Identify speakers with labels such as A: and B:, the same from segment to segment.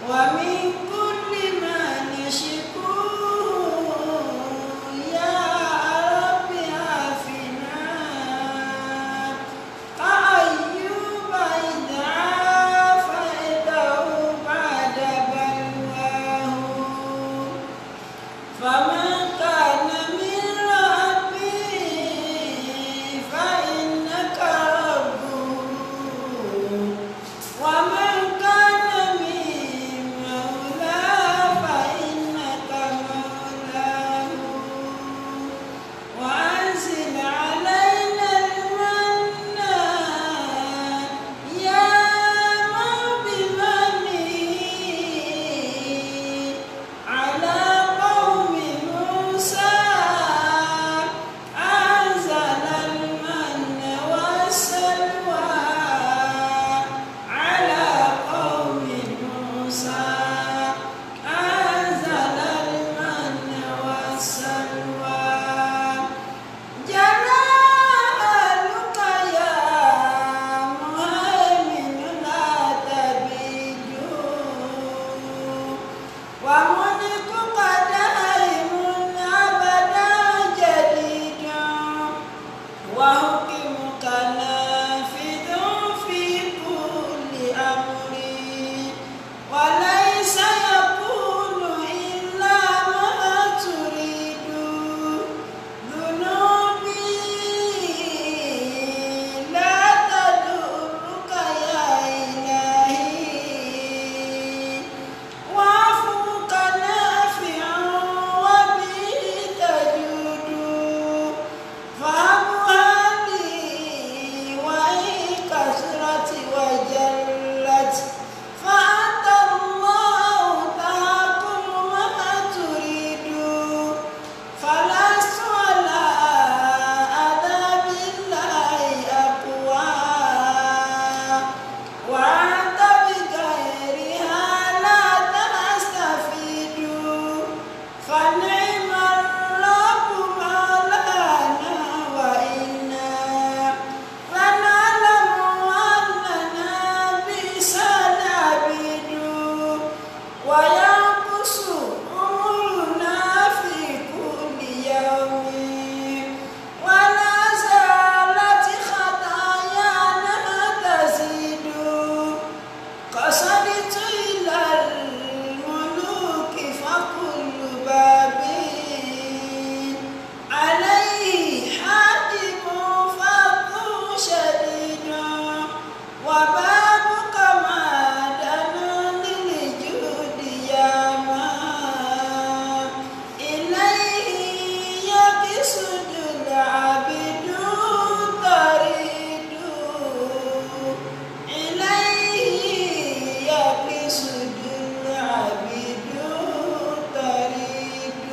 A: ومن كل ما نشكوه يا رب عافنا كأيوب إذ عافيته بعد بلواه فما كان من ربي فإنك ربه ومن كان من مولى فإنك مولاه وأنزل علينا المن يا من بمنه على قوم موسى أنزل المن والسلوى على قوم موسى أنزل المن والسلوى جلالك يا مهيمن لا تبيد وملكك دائم أبدا جديد وحكمك نافذ في كل أمر وليس يكون إلا ما تريد ذنوبي لا تدرك يا إلهي وعفوك نافع وبه تجود فهبها لي وإن كثرت وجلت فأنت الله تحكم ما تريد فلست على عذاب الله أقوى وأنت بغيرها لا تستفيد فنعم الرب مولانا وإنا لنعلم أننا بئس العبيد وينقص أمرنا في كل يوم ولا زالت خطايانا تزيد قصدت إلى الملوك فكل باب عليه حاكم فضل شديد وبابك معدن للجود يا ما إليه يقصد العبد تريد إليه يقصد العبد تريد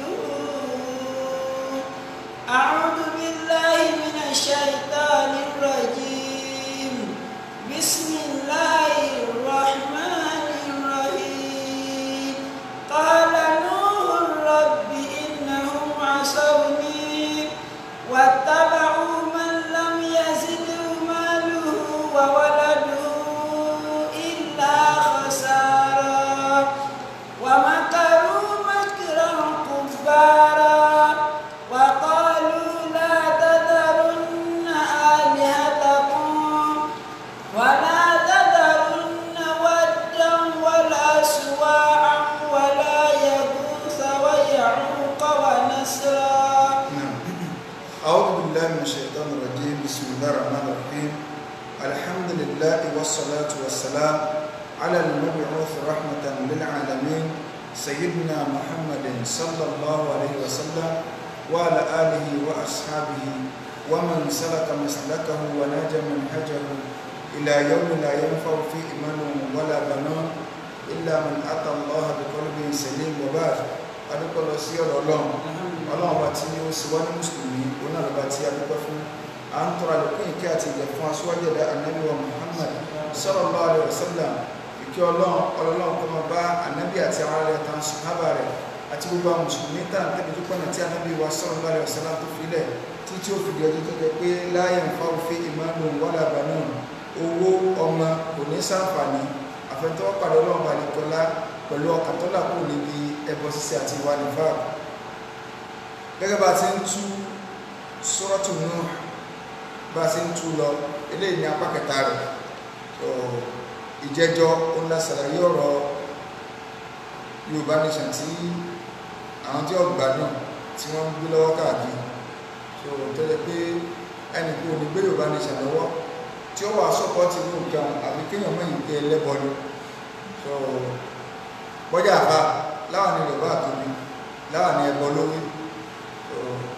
A: أعوذ بالله من الشيطان الرجيم بسم الله الرحمن الرحيم قال نوح رب إنهم عصوني واتبعوا من لم يزده ماله وولده إلا خسارا ومكروا مكرا كبارا وقالوا لا تذرن آلهتكم ولا تذرن ودا ولا سواعا ولا يغوث ويعوق ونسرا
B: نعم. أعوذ بالله من الشيطان الرجيم بسم الله الرحمن الرحيم الحمد لله والصلاة والسلام على المبعوث رحمة للعالمين سيدنا محمد صلى الله عليه وسلم وعلى آله وأصحابه ومن سلك مسلكه ونجى منهجه إلى يوم لا ينفع فيه إيمان ولا بنون إلا من أتى الله بقلب سليم وبعد adúpẹ́ lọ sí ọ̀rọ̀ ọlọ́run ọlọ́run ọba tí ó sì wá ní mùsùlùmí òun náà lọ́ba tí a dúpẹ́ fún à ń tọrọ àlékún ìkẹ́ àti ìjẹ fún aṣíwájú ẹ̀dá ànábì wa muhammad sallallahu alaihi wasallam ìkẹ́ ọlọ́run ọlọ́run kó máa bá ànábì àti àwọn ará rẹ̀ tán sùhábà rẹ̀ àti gbogbo àwọn mùsùlùmí tá à ń tẹ́bi dúpẹ́ náà tí ànábì wa sallallahu alaihi wasallam tó filẹ̀ títí ó fi di ọjọ́ tó kẹ pé la yanfa'u fi imanun wala banun owó ọmọ kò ní ṣàǹfààní àfẹ́tọ́ pàdé ọlọ́run balẹ̀kọ́lá ọlá pẹ̀lú ọkàn tó làkó níbi ẹbọ ṣíṣe àti ìwà nìfà gẹ́gẹ́ bá ti ń tú Suratu Nuh bá ti ń tú lọ eléyìí ní apá kẹta rẹ̀ so ìjẹjọ ńlá ṣàlàyé ọ̀rọ̀ Yorùbá nation tí àwọn tí ọgbà náà tí wọ́n ń gbé lọ́wọ́ káàkiri so tẹ́lẹ̀ pé ẹnì kú ní gbé Yorùbá nation lọ́wọ́ tí ó wà sọ́pọ́tì ní nǹkan àbí kéèyàn mọ̀ yìí pé ẹlẹ́bọ ni so bọ́jà àbá láwọn ní Yorùbá àtòbí láwọn ní ẹbọ lórí so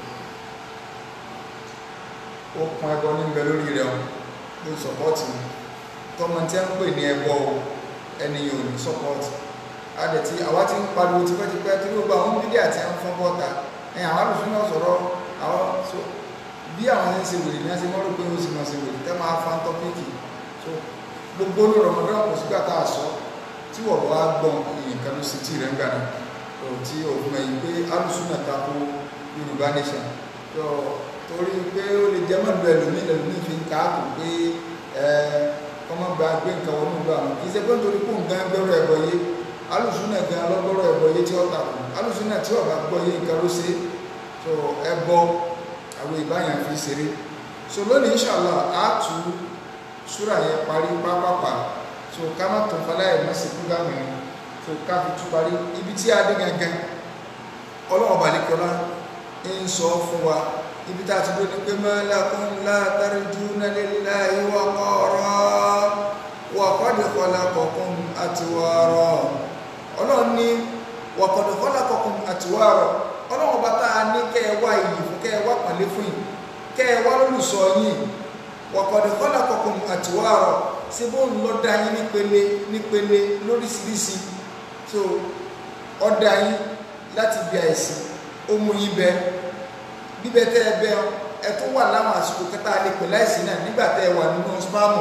B: ó pọn ẹbọ ní bẹ lórí rẹ̀ wọn ló sọ́pọ́tì ni tọmọ tí ń pè ní ẹbọ ẹni yóò ní sọ́pọ́tì adẹ̀tí àwa ti ń pariwo tipẹ́tipẹ́ tí gbogbo àwọn bídí àti àwọn fọ́n bọ́ta ẹ̀yìn àwọn alùsùn náà sọ̀rọ̀ àwọn so bí àwọn ṣe ń ṣe wèrè ní ẹsẹ̀ mọ́rò pé ó sì máa ṣe wèrè tẹ́ máa fa tọ́pìkì so gbogbo ní Ramadan kò sígbà tá a sọ tí wọ́n bá gbọ́n nǹkan ló sì tí rẹ̀ ń gbà náà so tí òfin ẹ̀yìn pé alùsùn náà tako Yorùbá nation so torí pé ó lè jẹ́ mọ́lú ẹlòmíì ẹlòmíì fi ń káàkó pé ẹ kọ́mọ́ gba gbé nǹkan wọnú ìlú àwọn kì í ṣe pé nítorí pé nǹkan gbẹ́rọ ẹ̀bọ yé alùsùnà gan lọ́gbọ́rọ̀ ẹ̀bọ yé tí ó takò alùsùnà tí ọba gbọ́ yé nǹkan ló ṣe so ẹbọ àwọn ìbáyàn fi ṣeré so lónìí inshallah á tú súrà yẹn parí pápápá so ká má tó falẹ̀ ẹ̀ mọ́sí fúgàmù yẹn so ká fi tú parí ibi tí a dé gangan ọlọ́wọ́ balẹ̀kọ́lá ń sọ fún wa ibi tá a ti dúró ní pé ma lakum la tarjuna lillahi waqara wa qad khalaqakum atwara ọlọ́run ní wa qad khalaqakum atwara ọlọ́run bá tá a ní kẹ́ ẹ wá iyì fún kẹ́ ẹ wá pàlẹ́ fún yìí kẹ́ ẹ wá lólùsọ yìí wa qad khalaqakum atwara ṣé bó ń lọ da yín nípele nípele lóríṣiríṣi tó ọ̀dà yín láti bí àìsàn ó mú yín bẹ́ẹ̀ bíbẹ tẹ ẹ bẹ ẹ tún wà láwọn àsìkò kẹta lè pè láìsí náà nígbà tẹ ẹ wà nínú spámù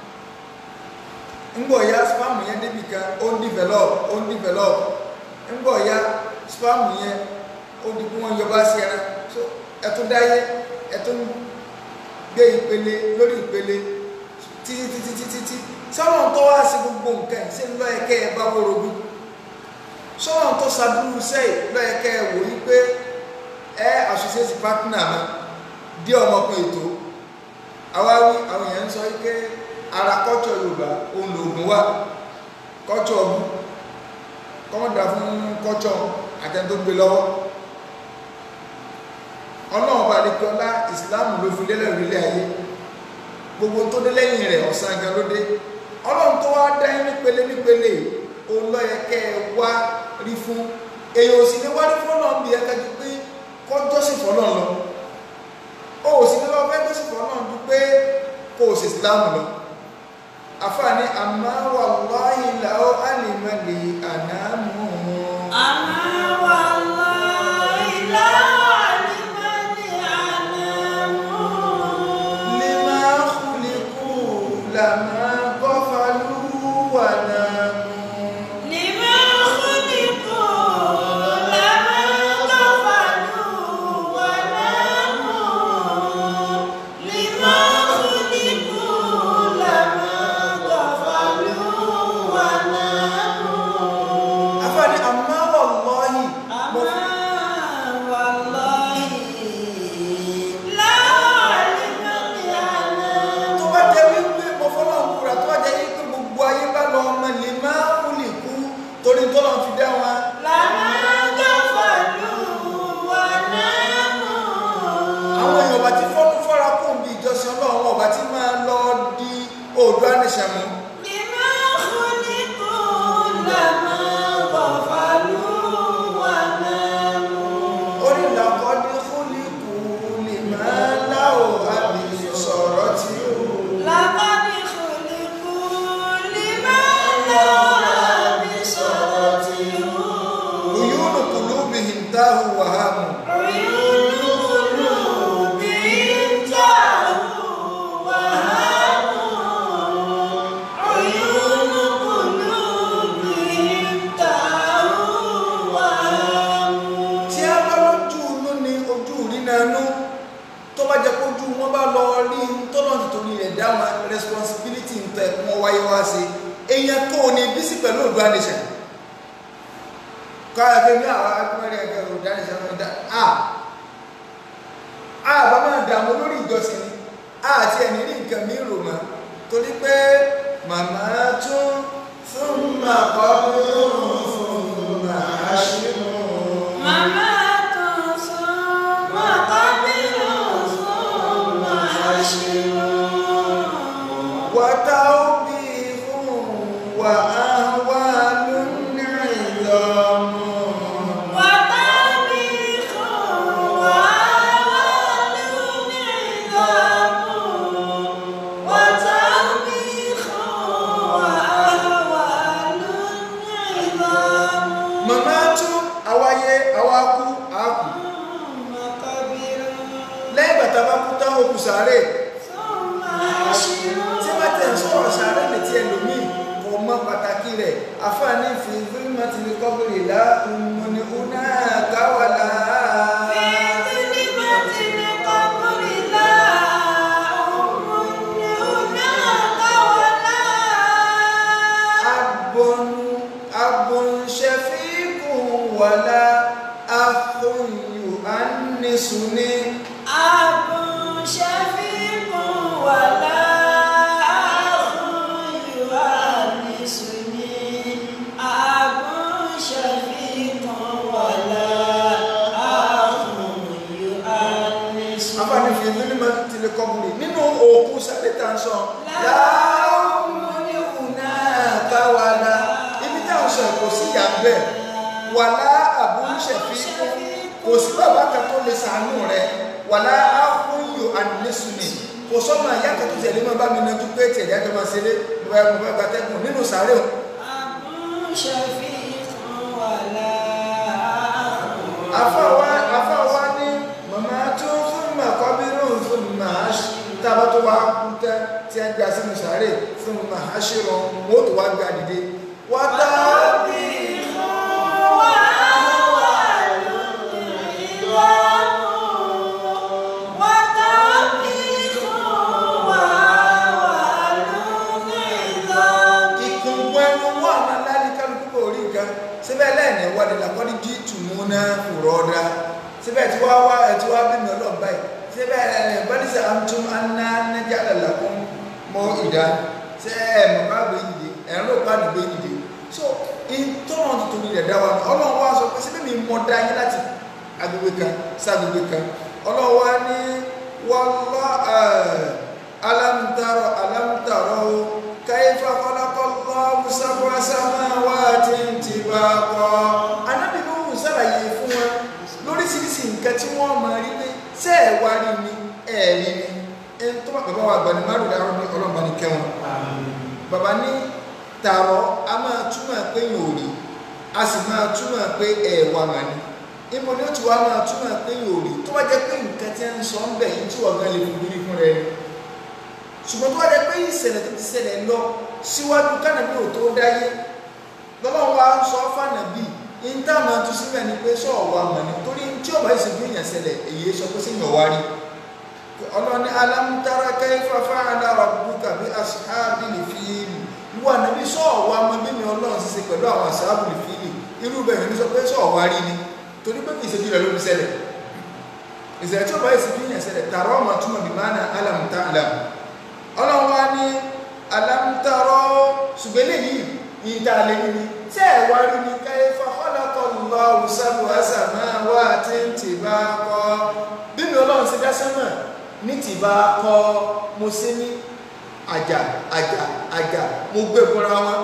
B: ńgbọ̀ ya spámù yẹn débi kan ó ń develop ó ń develop ńgbọ̀ ya spámù yẹn ó di kí wọ́n yọba sí ẹran so ẹ tún dáyé ẹ tún gbé ìpele lórí ìpele títí títí títí tí sọ́wọ́n tó wá sí gbogbo nǹkan ṣé ń lọ ẹ̀kẹ́ ẹ bá wọ́rọ̀dún sọ́wọ́n tó ṣàdúró sẹ́yìn lọ ẹ̀kẹ́ ẹ wò yí pé ẹ associate partner mi dí ọmọkùnrin ètò àwáwí àwọn èèyàn ń sọ wípé ara kọ́tsọ̀ yorùbá òun lòògùn wà kọ́tsọ̀ ọ̀bù kọ́mọ̀dà fún kọ́tsọ̀ àtẹ̀ntógbé lọ́wọ́ ọlọ́run bá lè kí ọlá ìsìláàmù ló fi lélẹ̀ orílẹ̀ ayé gbogbo tó dé lẹ́yìn rẹ̀ ọ̀sán gan ló dé ọlọ́run tó wá dá yín nípele nípele òun ló yẹ kẹ́ ẹ wá rí fún èèyàn ò sì ní wá rí fún ọlọ́run bí ẹ kájú pé kọjọ́sìn fọ́nà lọ ó sì ní lọ fẹ́ jọ́sìn fọ́nà ju pé kó o sì ìsìláàmù lọ àfààní àmà wallahi law alimali ànámù
A: àmà wallahi law alimali ànámù.
B: lima khuliqu lama qafalu wa namu
A: lima khuliqu lama qafalu wa namu. lima khuliqu lama qafalu wa namu.
B: àfààní àmà wallahi mo
A: àmà wallahi law alimali ànámù.
B: tó bá jẹ́ wípé mo fọ́lọ́ ń kúra tó bá jẹ́ wípé gbogbo ayé bá lọ ọmọ lè máa kú lè kú torí tọ́lọ́ fi dá wọn
A: lama qafalu wa namu.
B: àwọn èèyàn ọba tí fọ́nú fọ́ra kún bí ìjọsìn ọlọ́run ọba tí máa lọ di oòdùn àníṣàmú
A: لما خلقوا لما غفلوا وناموا
B: orí làkọ́dé kúlíkù lè máa láò àbí sọ̀rọ̀ tí ó
A: لقد خلقوا لما لا بصرته
B: òyúnù kùlúbìhìn táhù wàhámù
A: عيون قلوبهم تاهوا وهاموا عيون قلوبهم تاهوا وهاموا
B: tí a bá lójú inú ni ojú ìrìnàánú tó bá jẹ́ kójú wọn bá lọ rí tọ́lọ̀ nítorí rẹ̀ dáwọn responsibility ń tẹ̀ wọ́n wáyé wá sí èèyàn tó ní bísí pẹ̀lú òdùn àníṣàn káyọ̀ pé ní àwọn akọ́rẹ́ ẹgbẹ́ olùdarí sẹ́wọ̀n dá a a bá máa dààmú lórí ìjọsìn ni a àti ẹni ní nǹkan mi rò mọ́ torí pé màmá tún fún màkọ́ fún màá ṣe mọ́.
A: Màmá tó sún mọ́ kábírù sún mọ́ àṣírò.
B: وتوبيخ وأهوال عظام
A: وتاريخ وأهوال عظام وتاريخ وأهوال عظام
B: ممات àwáyé àwákú àkú
A: مقابر
B: lẹ́yìn bàtà bá kú tán òkú sàárè
A: ثم حشر
B: tí wọ́n tẹ̀ ń sọ̀rọ̀ sàárè létí ẹlòmíì kò mọ pàtàkì rẹ̀ àfààní fi fílmù ti ní kọ́bìrì lá ní una káwàlá.
A: في ظلمة القبر لا أم هناك ولا
B: أب أب شفيق ولا أخ يؤنسني
A: أب شفيق ولا أخ يؤنسني أب شفيق ولا أخ يؤنسني
B: afáàní fi mímọ tilẹ̀ kọ́bùrì nínú òkú sáré tá à ń sọ láàmúnìhùnà káwàlà ibi tá à ń sọ kò sí ìyá bẹ́ẹ̀ wàlá àbúṣẹ̀fí kò sí bàbá kan tó lè sàánú rẹ wàlá áhùnyù àníṣùnì kò sọ́mọ ìyá kan tó tẹ̀lé mọ́ bá mi nájú pé tẹ̀lé àjọ máa ṣeré mo bá mo bá gbatẹ́gùn nínú sáré o
A: أب شفيق ولا أخ
B: afáwa afáwa ní màmá tó fún màkọ́bírù fún màáṣí tábà tó wá kú tẹ́ tí a gbé a sínú sàárè fún màáṣí rọ wọ́n tó wá gbé a dìde wá dá ìkùnkùn ẹnu wọn àmà láti kálukú kò rí nǹkan síbẹ̀ lẹ́ẹ̀ni wọ́n ni làkọ́ni jí tùmú náà fòrọ̀ ọ̀dà síbẹ̀ tí wá wá ẹ̀ tí wá bí mi ọlọ́ọ̀ báyìí síbẹ̀ ẹ̀ bọ́dísà àmtún aná nẹ́jà lẹ́làkún mọ́ ìdá ṣe ẹ̀ mọ̀ bá gbé yìí ẹ̀ ń lò bá gbé yìí so ìtọ́nà tuntun ni dẹ̀dá wa ọlọ́run wá sọ pé síbẹ̀ mi mọ̀ dá yín láti agbègbè kan sí agbègbè kan ọlọ́run wá ní wọ́lọ́ alámùtárọ̀ alámùtárọ̀ kaifa khalaqallahu sab'a samawati tibaqa anábì ló ń sàlàyé fún wọn lóríṣiríṣi nǹkan tí wọ́n máa rí pé ṣé ẹ̀ wá rí ni ẹ̀ rí ni ẹni tó bá bàbá wa àgbà ní márùn dáró ní ọlọ́mọba ní kẹwọn bàbá ní tààrọ̀ a máa túmọ̀ pé yìí ò rí a sì máa túmọ̀ pé ẹ̀ wà mà ní ibo ni ó ti wá máa túmọ̀ pé yìí ò rí tó bá jẹ́ pé nǹkan tí ń sọ ń bẹ̀ yìí tí wọ́n gan lè fi rí fún rẹ ni ṣùgbọ́n tó wá jẹ́ pé ìṣẹ̀lẹ̀ tó ti ṣẹlẹ̀ lọ síwájú kánàbí ò tó dáyé lọ́lọ́run wa ń sọ fànàbí ìta máa tún síbẹ̀ ni pé sọ ọ̀wà mọ̀ ní torí tí ọba ìṣègùn èèyàn ṣẹlẹ̀ èyí sọ pé sẹ́yìn ọ̀wá rí ọlọ́ni alámútárá kayfa fa'ala rabbuka bi ashabil fil ìwọ ànábì sọ ọ̀wà mọ̀ bí mi ọlọ́run ṣe ṣe pẹ̀lú àwọn ashabul fil irú bẹ́ẹ̀ ni sọ pé sọ ọ̀wá rí ni torí pé kìí ṣojú rẹ̀ ló fi ṣẹlẹ̀ ìṣẹ̀lẹ̀ tí ọba ìṣègùn èèyàn ṣẹlẹ̀ tààrọ̀ ọmọ túmọ̀ bí máa na alámútá alámù ọlọ́run wá ní alámútárọ̀ ṣùgbọ́n eléyìí ìta lè ní ni tí ẹ̀ wá rí ni kayfa khalaqallahu sab'a samawati tibaqa bí mi ọlọ́run ṣe dá sánmà ní tibaqa mo ṣe ní àjà àjà àjà mo gbé fúnra wọn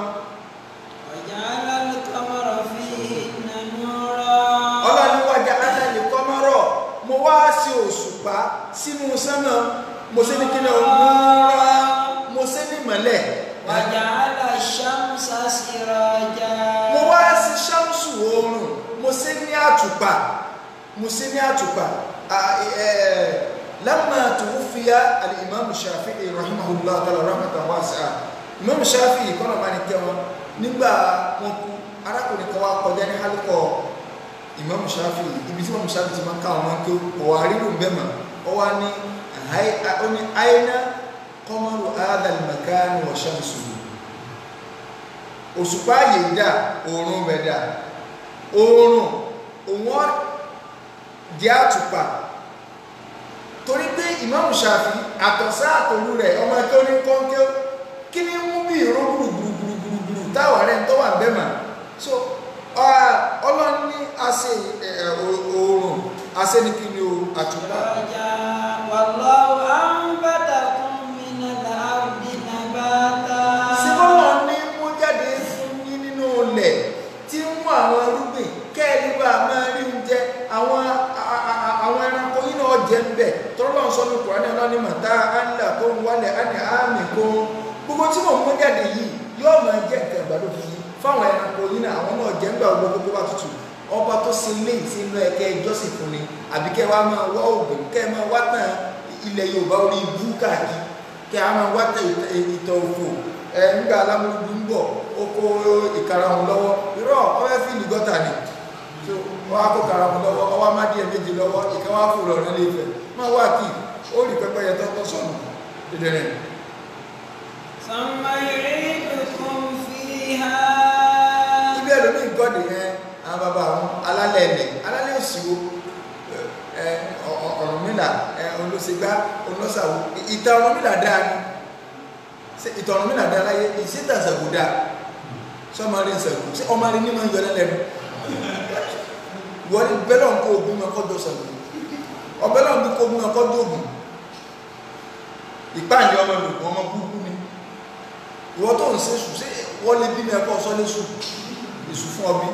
A: وجعل القمر فيهن نورا
B: ọlọ́run wájà ánàlì kọ́mọ́rọ̀ mo wá sí òṣùpá sínú sánmà mo ṣe ní kíni òmùúra mo ṣe ní mọ́lẹ̀
A: وجعل الشمس سراجا
B: mo wá sí ṣámsù oòrùn mo ṣe ní àtùpà mo ṣe ní àtùpà à- ẹ̀, lamma tuwuffiya al-imam shafi'i rahimahullah ta'ala rahmatan wasi'a imam shafi'i kọ́nà bá ní kẹwọn nígbà wọn kú arákùnrin kan wá kọjá ní hálùkọ imam shafi'i ibi tí imam shafi'i ti máa ń ká àwọn tó ọwọ́ àrílù bẹ́mà ọ wá ní àhái- ó ní àìná qamaru hadha al-makan wa shamsuhu òṣùpá yìí dà oòrùn bẹ̀ dà oòrùn òun jẹ́ àtùpà torí pé Imam Shafi àtọ̀sá àtòlú rẹ̀ ọmọ tó ní kọ́ńkẹ́ kí ni mú bí ìró gbùrùgbùrùgbùrù táwà rẹ̀ tó wà bẹ́ẹ̀ mà so ọlọ́run ní àṣẹ oòrùn àṣẹ ní kí ni o àtùpà
A: سراجا والله أنبتكم من الأرض نباتا
B: sí bọ́lọ̀ ní mú jáde fún yín nínú ilẹ̀ tí ń mú àwọn irúgbìn kẹ́ẹ̀lì bá máa rí oúnjẹ àwọn a- a- a- àwọn ẹranko yín náà jẹ ń bẹ̀ tọ́lọ́ sọ ní kùránì ọlọ́ni màtá ánìlà tó ń wálẹ̀ ánì àmì kó gbogbo tí mò ń mú jáde yìí yóò máa jẹ́ nǹkan ìgbàdo fún yín fáwọn ẹranko yín náà àwọn náà jẹ́ ń gbà gbogbo gbogbo bá tutù ọba tó ṣe lé ìsinú ẹ̀kẹ́ ìjọsìn fún ni àbí kẹ́ wá máa wá òògùn kẹ́ máa wá tàn ilẹ̀ Yorùbá orí ibú káàkiri kí a máa wá tẹ ìtọ̀ òfò ẹ nígbà alámúlùdù ń bọ̀ ó kó ìkarahun lọ́wọ́ irọ́ ọwẹ́ fíìlì gọ́tà ni so wọ́n á kó karahun lọ́wọ́ ọwọ́ má díẹ̀ méjì lọ́wọ́ ìkan wá fò lọ́rọ̀ nílé Ifẹ̀ máa wá kí ó rí pẹ́pẹ́ yẹ tọ́tọ́ sọ̀nù dídẹ̀rẹ̀
A: ثم يعيدكم فيها
B: ibi ẹlòmíì gọ́dì yẹn àwọn bàbá àwọn alálẹ̀ ẹ̀lẹ̀ alálẹ̀ òsìwò ẹ Ọ̀rúnmìlà ẹ olóṣègbà olóṣàwò ìtàn Ọ̀rúnmìlà dáa ni ṣe ìtàn Ọ̀rúnmìlà dáa láyé ìṣètà ṣàgò dáa sọmọrí ṣàgò ṣé ọmọrí ní máa ń yọlẹ lẹ́nu wọ́n bẹ́lọ̀ ń kó ogun máa kọ́jọ́ ṣàgò ọbẹ̀lọ̀ ń bí kó ogun máa kọ́jọ́ ogun ìpáàlì ọmọ olùkọ́ ọmọ búburú ni ìwọ tó ń ṣe sùn ṣé wọ́n lè bí mi ẹ̀kọ́ sọ́lé sùn èsù fún ọbí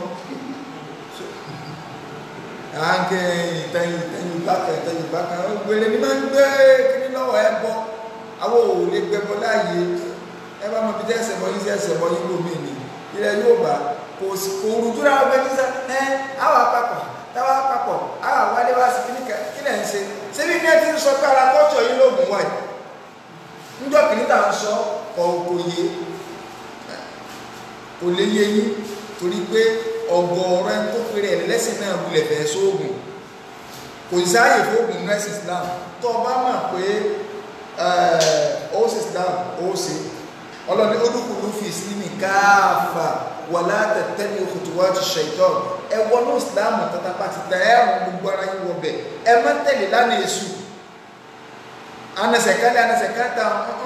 B: àǹkẹ́ ìtẹ̀yìn ìtẹ̀yìn ìbákan ìtẹ̀yìn ìbákan wèrè ní máa ń gbé kíní lọ́wọ́ ẹ bọ́ àwọn ò lè gbẹbọ láàyè ẹ bá mọ bí tẹ́ ẹsẹ̀ bọ́ yín sí ẹsẹ̀ bọ́ yín lómi ni ilẹ̀ yóò bá kò sí kò rújú náà bẹ́ẹ̀ ní sá ẹ àwọn àpapọ̀ táwọn àpapọ̀ àwọn àwálé wá sí kíní kílẹ̀ ń ṣe ṣébí ní ẹ ti ń sọ pé ara kọ́ọ̀tù yín lóògùn wáyé ńjọ́ kìíní tà ń sọ kọ̀ kò yé kò lè yé yín torí pé ọ̀gọ̀ọ̀rọ̀ ẹni tó pèrè ẹ̀ lẹ́sìn náà wulẹ̀ fẹ́ sóògùn kò sáàyè fóògùn nurse Islam tó o bá mọ̀ pé ó sì Islam ó sì ọlọ́ni olúkúlù fi ìsinmi káàfà wà látẹ̀tẹ̀lẹ̀ khutuwati shaitan ẹ wọnú Islam tàtàpá ti tẹ̀ ẹ́ ọ̀run gbogbo ara yín wọ bẹ̀ ẹ má tẹ̀lé lánàá èṣù anẹsẹ̀kálẹ̀ anẹsẹ̀kálẹ̀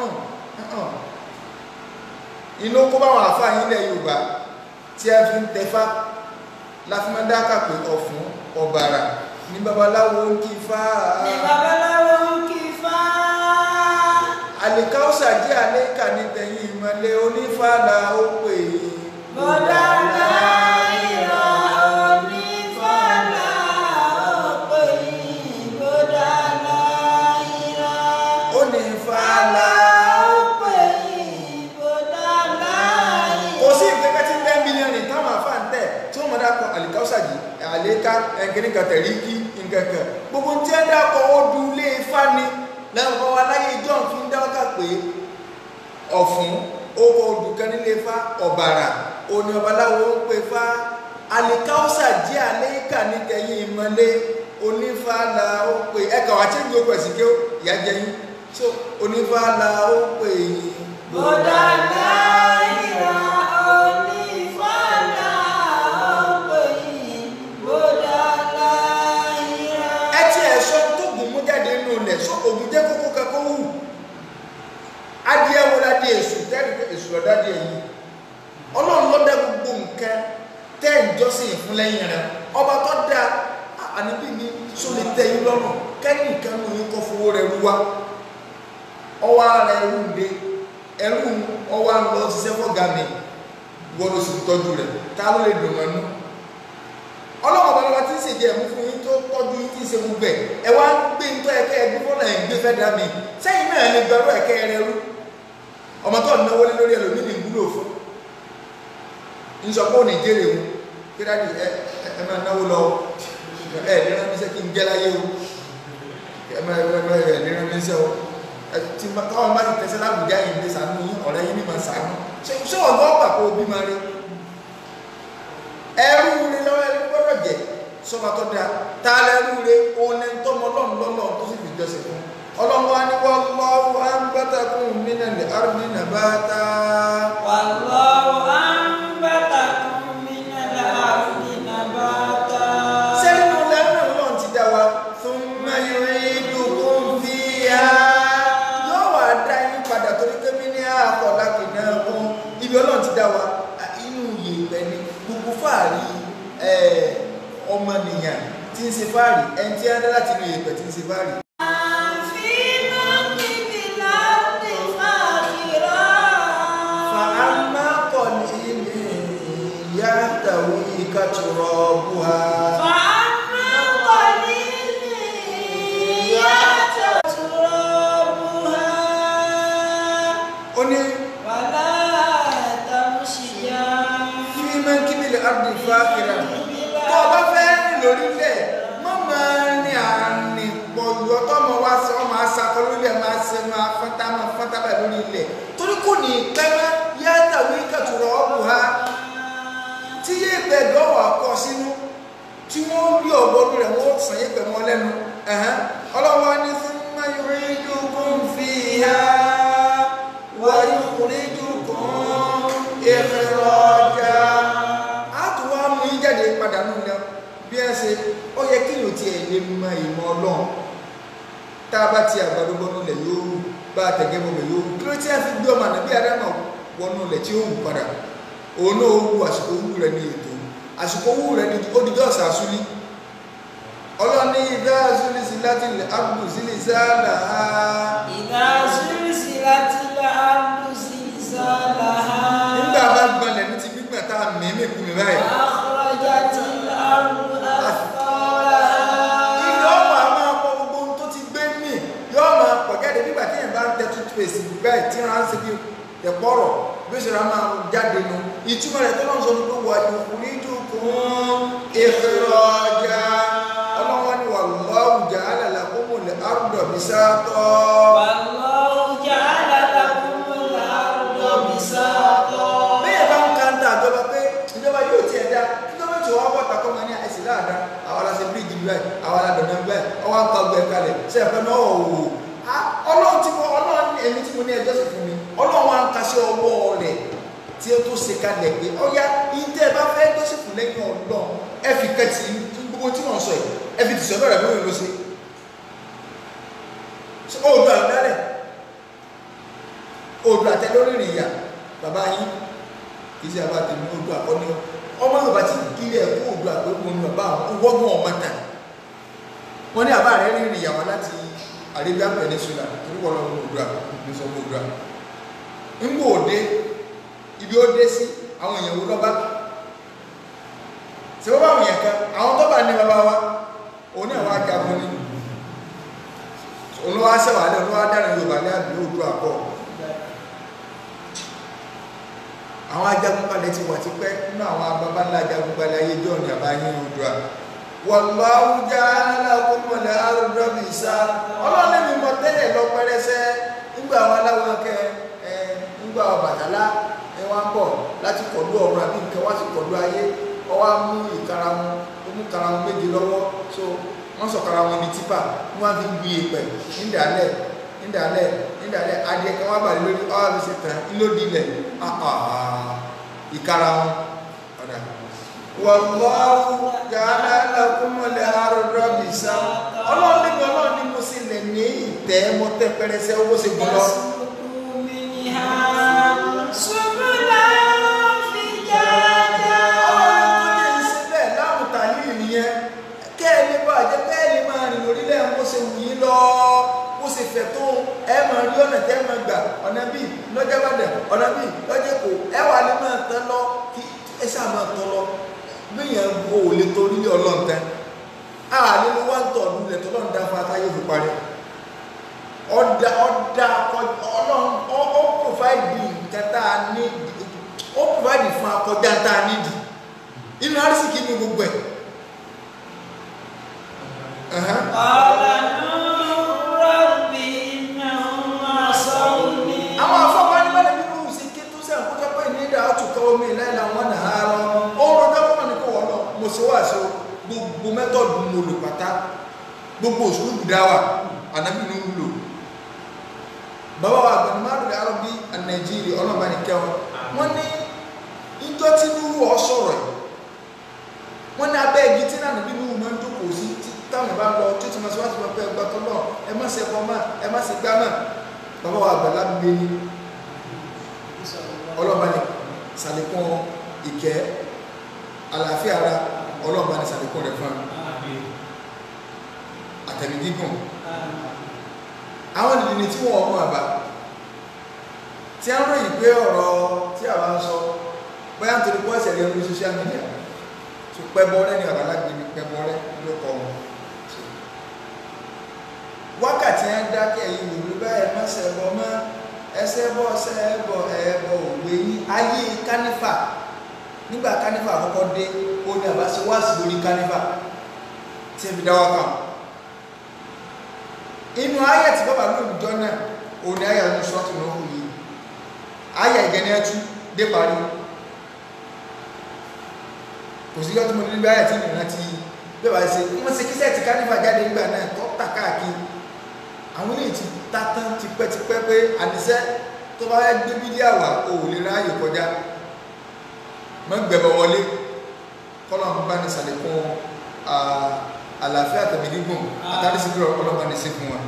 B: inú kó bá wọn àfáà yín lẹ̀ Yorùbá tí a fi ń tẹfá láfimọ́dáka pé ọ̀fun ọ̀bàrà ní babaláwo ń kí fá
A: ní babaláwo ń kí fá
B: àlìkáwùsà jẹ́ àlékà ní tẹ̀yìn ìmọ̀lẹ̀ onífàlà ó pè é
A: bọ́dá láìra onífàlà ọ̀pẹ̀ yìí bọ́dá láìra
B: onífàlà ó pè
A: ọ̀pẹ̀ yìí bọ́dá láìra.
B: kò sí ìkẹ́kẹ́ tí ten million ní táwọn àfáà ń tẹ̀ tí wọ́n mọ̀ dákọ̀ àlìkáwùsà jì àlékà ẹ̀kẹ́ni kàtẹ̀rí kí nkẹ̀kẹ̀ gbogbo tí ẹ dákọ̀ ó du ilé ifá ni lẹ́yìn ọkọ̀ wa láyé john fi ń dáwọ́kà pé ọ̀fun owó olùkẹ́ nílé ifá ọ̀bàrà òní ọbaláwo ń pè fá àlìkáwùsà jẹ́ àlékà ní tẹ̀yìn ìmọ̀lé onífàlà ó pè ẹ̀ka wà tí ń gbé okùn ẹ̀sìn kí ó ìyá jẹ yín so onífàlà ó pè yín
A: bọ́dá láìra onífàlà ọ̀pẹ̀ yìí bọ́dá láìra.
B: ẹ tí ẹ sọ tó gùn mú jáde nínú ilẹ̀ sọ ògùn jẹ́ kókó kakó wù adìẹ wo la di èṣù tẹ́lẹ̀ pé èṣù lọ́dá di èyí ọlọ́run ló dá gbogbo nǹkan tẹ́ ń jọ́sìn fún lẹ́yìn rẹ̀ ọba tó dá àníbí ní só lè tẹ́ yín lọ́rùn kẹ́yìn nǹkan mú yín kọ́ fowó rẹ̀ rú wa ọwọ́ ara ẹrú ń de ẹrú ọwọ́ à ń lọ ṣiṣẹ́ fọ́gà mi wọ́n ló sì tọ́jú rẹ̀ ká ló lè dùn mọ́nú ọlọ́wọ́ balaba tí ń ṣe jẹ́ ẹ̀mú fún yín tó tọ́jú yín tí ń ṣe gbogbo ẹ̀ ẹ wá ń gbé ń tọ́ ẹ̀kẹ́ ẹ̀gbẹ́ fọ́nà ẹ̀ ń gbé fẹ́ dá mi sẹ́yìn náà lè gbẹ́rú ẹ̀kẹ́ rẹ rú ọmọ tó náwó lé lórí ẹlòmíì ní ìwúlò fún ń sọ pé ó ní jèrè o kí dáàdi ẹ ẹ máa náwó lọ ẹ ní rán mi sẹ́ kí n jẹ́ láyé o ẹ máa ẹ máa ẹ ní rán mi sẹ́ o ẹ tí káwọn bá ti tẹsẹ̀ láwùjá yìí ní sànú yín ọ̀rẹ́ yín ní ma sànú ṣé ṣé wọn gbọ́ pàpọ̀ òbí máa rí ẹrú rí lọ́wọ́ ẹrú gbọ́dọ̀ jẹ sọba tó dáa tá a lẹ́rú rí òun ní tọ́mọ ọlọ́run lọ́lọ́run tó sì fi jọ́sìn fún ọlọ́run wa ní wọ́n lọ́wọ́ anbatakum minal ardi nabata
A: والله أنبتكم من الأرض نباتا
B: fáàrí ẹ̀, ọmọnìyàn tí ń ṣe fáàrí ẹni tí a dá láti inú ìyẹ̀pẹ̀ tí ń ṣe fáàrí. فأما قليل يحتويك ترابها ó ní fi mẹ́kíbìlì ardi fáàkìrà tó o bá fẹ́ rìn lórílẹ̀ má máa rìn àrìn pọ̀jù ọtọ́mọ wá sí ọmọ asakọ lórílẹ̀ máa ṣe máa fọ́ntá máa fọ́ntá báyìí lórí ilẹ̀ torí kò ní pẹ́mẹ́ yàtàwí kàtúrọ̀ ọ̀bù ha tí yé gbẹ̀dọ̀ wà kọ́ sínú tí wọ́n rí ọ̀gbọ́dún rẹ̀ wọ́n sàn yé pẹ̀mọ́ lẹ́nu ẹ̀hán ọlọ́wọ́ ní thumma yu'idukum fiha wa yukhrijukum ikhraja á tún wá mú yín jáde padà nù lẹ bí ẹ ṣe ó yẹ kí yóò tiẹ̀ lè mọ ìmọ̀ ọlọ́run tá a bá ti àgbàdo bọ́nú lẹ̀ yóò rú bá a tẹ̀gẹ́ bọ́bẹ̀ yóò rú kí ló tí a fi gbé ọmọ àná bí adámà wọnú lẹ̀ tí ó wù padà òun náà ó wù àsìkò wù rẹ̀ ní ètò àsìkò wù rẹ̀ ní odidi ọ̀sà àsúlí ọlọ́ni ìdá àsúlí sí láti ilẹ̀ ábùdù sílẹ̀ sáàlà á nígbà bá gbalẹ̀ ní ti gbígbà tá a mẹ́mẹ́ kú mi báyìí ilé ọmọ a máa pọ gbogbo ohun tó ti gbé mì yóò máa pọ̀ jáde nígbà tí èèyàn bá ń tẹ toothpaste báyìí tí wọ́n á ń ṣe bí ẹ̀pọ̀rọ̀ bí ó ṣe ra máa jáde nu ìtumọ̀ rẹ̀ tó náà sọ ní pé wà ní onídùú kún ìfẹ́rọ̀jà ọlọ́wọ́ ni wallahu ja'ala lakumul arda bisata bẹ́ẹ̀ bá ń ka ń ta àjọba pé ìjọba yóò tiẹ̀ dá ìjọba tí wọ́n bọ̀ takọ́ máa ní àìsí láàdá àwọn aláṣẹ bíríìjì báyìí àwọn aládọ̀nà báyìí ọwọ́ ń ka ọgbẹ́ kalẹ̀ ṣe ẹ̀fẹ́ náà wò wò á ọlọ́run tí mo ọlọ́run èmi tí mo ní ẹjọ́ sì fún mi ọlọ́run wa ń ka sí ọwọ́ rẹ̀ tí ó tó ṣe kalẹ̀ pé ọ̀ya ìtẹ́ ẹ bá fẹ́ ẹjọ́ sì fún lẹ́yìn ọlọ́run ẹ fi kẹ́tì gbogbo tí wọ́n sọ yìí ẹ fi tìṣọ́ bẹ̀rẹ̀ lórí ló ṣe òòdù àdálẹ̀ òòdù àtẹ lórí ìrìn ìyà bàbá yín kì í ṣe àbá tèmi òòdù àkọ́ni ọmọ yorùbá ti kílẹ̀ ẹ̀kọ́ òòdù àgbẹ̀kọ́ ní bàbá àwọn wọ́gbọ̀n ọmọ tà wọ́n ní àbá rẹ̀ rìn ìyàwó láti Arabian Peninsula torí wọ́n lọ́wọ́ òòdù àkọ́ni sọ òòdù àkọ́ni ńgbò òde ibi ó dé sí àwọn èèyàn wo lọ́ba ṣe wọ́n bá àwọn èèyàn kan àwọn tó bá ní bàbá wa òun náà wá jagun ní olówó aṣẹ́wàálẹ̀ olówó adára Yorùbá ní àbí òòdù àkọ́ àwọn ajagunbalẹ̀ ti wà tipẹ́ nínú àwọn ababa ńlá ajagunbalẹ̀ ayé jọ ní àbáyé odua wallahu ja'ala lakumul arda bisa ọlọ́run mi mọ tẹ́lẹ̀ lọ pẹ́rẹsẹ́ nígbà àwọn aláwọ̀ kẹ ẹ nígbà àwọn bàtálá ẹ wá ń bọ̀ láti kọ̀dú ọ̀run àbí nǹkan wá sí kọ̀dú ayé ọ wá mú ìkara wọn ó mú kara wọn méje lọ́wọ́ so wọ́n sọ kara wọn ní tipa wọ́n fi gbé e pẹ̀ nídàálẹ̀ nídàálẹ̀ nídàálẹ̀ adìẹ kan wá bàlẹ́ lórí ọ́ àbí ṣe tàn ńlódìlẹ̀ ìkara wọn ọ̀dà. wallahu ja'ala lakumul arda bisa ọlọ́run níbi ọlọ́run ní mo sì lẹ̀ ní ìtẹ́ mo tẹ́ pẹrẹsẹ owó ṣe gbọ́n lọ. ọlọ́run tó jẹ́ ìṣe bẹ́ẹ̀ láwùn tàlíì nìyẹn kẹ́ẹ̀lì bá jẹ́ kẹ́ẹ̀lì máa rìn lórílẹ̀ mo ṣe wù yín lọ bó ṣe fẹ̀ tó ẹ máa rí ọ̀nà tẹ́ máa gbà ọ̀nà bíi lọ́jọ́ Ìbàdàn ọ̀nà bíi lọ́jọ́ Èkó ẹ wà lè máa tán lọ kí ẹ ṣáà máa tán lọ gbìyàn wo ò lè torí lé ọlọ́run tán a lè lo wá ń tọ̀ ọdún lẹ̀ tọ́lọ́run dá fún atáyé òfin parí ọ̀dà ọ̀dà ọlọ́run ó ó provide nǹkan tá a ní ó provide fún akọjá tá a nídìí inú arísìkí ní gbogbo ẹ̀. Ẹ̀hán. àwọn afọ́fọ́ ní bẹ́ẹ̀ bí wọ́n sì ké tó sẹ́yìn kó tọ́pẹ́ ní ìdá àtúkọ́ omi ìlànà wọn nà á lọ ó rọjọ́ fún mi kó wọ́n lọ mo ṣe wá sí gbogbo mẹ́tọ̀dù mo lò pátá gbogbo òṣùlù dáwà ànábì ní wúlò bàbá wa àgbẹ̀ni márùn arọ́bí nàìjíríà ọlọ́mọba ní kẹwọn wọ́n ní ìjọ tí nínú ọ sọ̀rọ̀ yìí wọ́n ní abẹ́ igi tí náà níbi nínú máa ń jókòó sí tí táwọn bá lọ tó ti máa ṣe wá sí wọn pé ẹgbẹ́ tó náà ẹ má ṣe ẹ̀kọ́ máa ẹ má ṣe gbá máa bàbá wa àgbàlá gbé ní ọlọ́ba ní sàlékún ìkẹ́ àlàáfíà ara ọlọ́run bá ní sàlékún rẹ̀ fún àtẹ̀mí gígùn àwọn ìdílé tí wọ́n mú àbá tí a ń ròyìn pé ọ̀rọ̀ tí àwa ń sọ bóyá nítorí pọ́ ìṣẹ̀lẹ̀ orí social media tó pẹ́bọ rẹ́ ní àbálágbé ní pẹ́bọ rẹ́ ló kọ́ wọn wákàtí ẹ̀ ń dákẹ́ yìí wò ló báyìí má ṣẹbọ mọ́ ẹsẹ̀ bọ́ ṣẹbọ ẹbọ òwe yín ayé kánífà nígbà kánífà àkọ́kọ́ dé ó ní àbá ṣe wá sí lórí kánífà tí ẹ fi dá wákà inú ayé tí bàbá lóòjọ́ náà òun ni ayé àwọn ṣọ́ọ̀tù náà wù yìí ayé ìgẹ́ni ẹtú dé parí kò sí yọ́tún mo ní bí ayé tí nìyẹn ti bẹ́ẹ̀ bá ṣe wọ́n ṣe kí sẹ́ẹ̀tì kánífà jáde nígbà náà tó tà káàkiri àwọn ilé ti ta tán tipẹ́tipẹ́ pé àníṣẹ́ tó bá gbé bídíà wà o ò lè ráàyè kọjá mọ́ gbẹ̀bọ̀ wọlé kọ́lọ̀ ń bá ní sàlékún àlàáfíà tẹ̀mí gígùn àtàrí sí kúrò ọlọ́pàá ní sí fún wọn.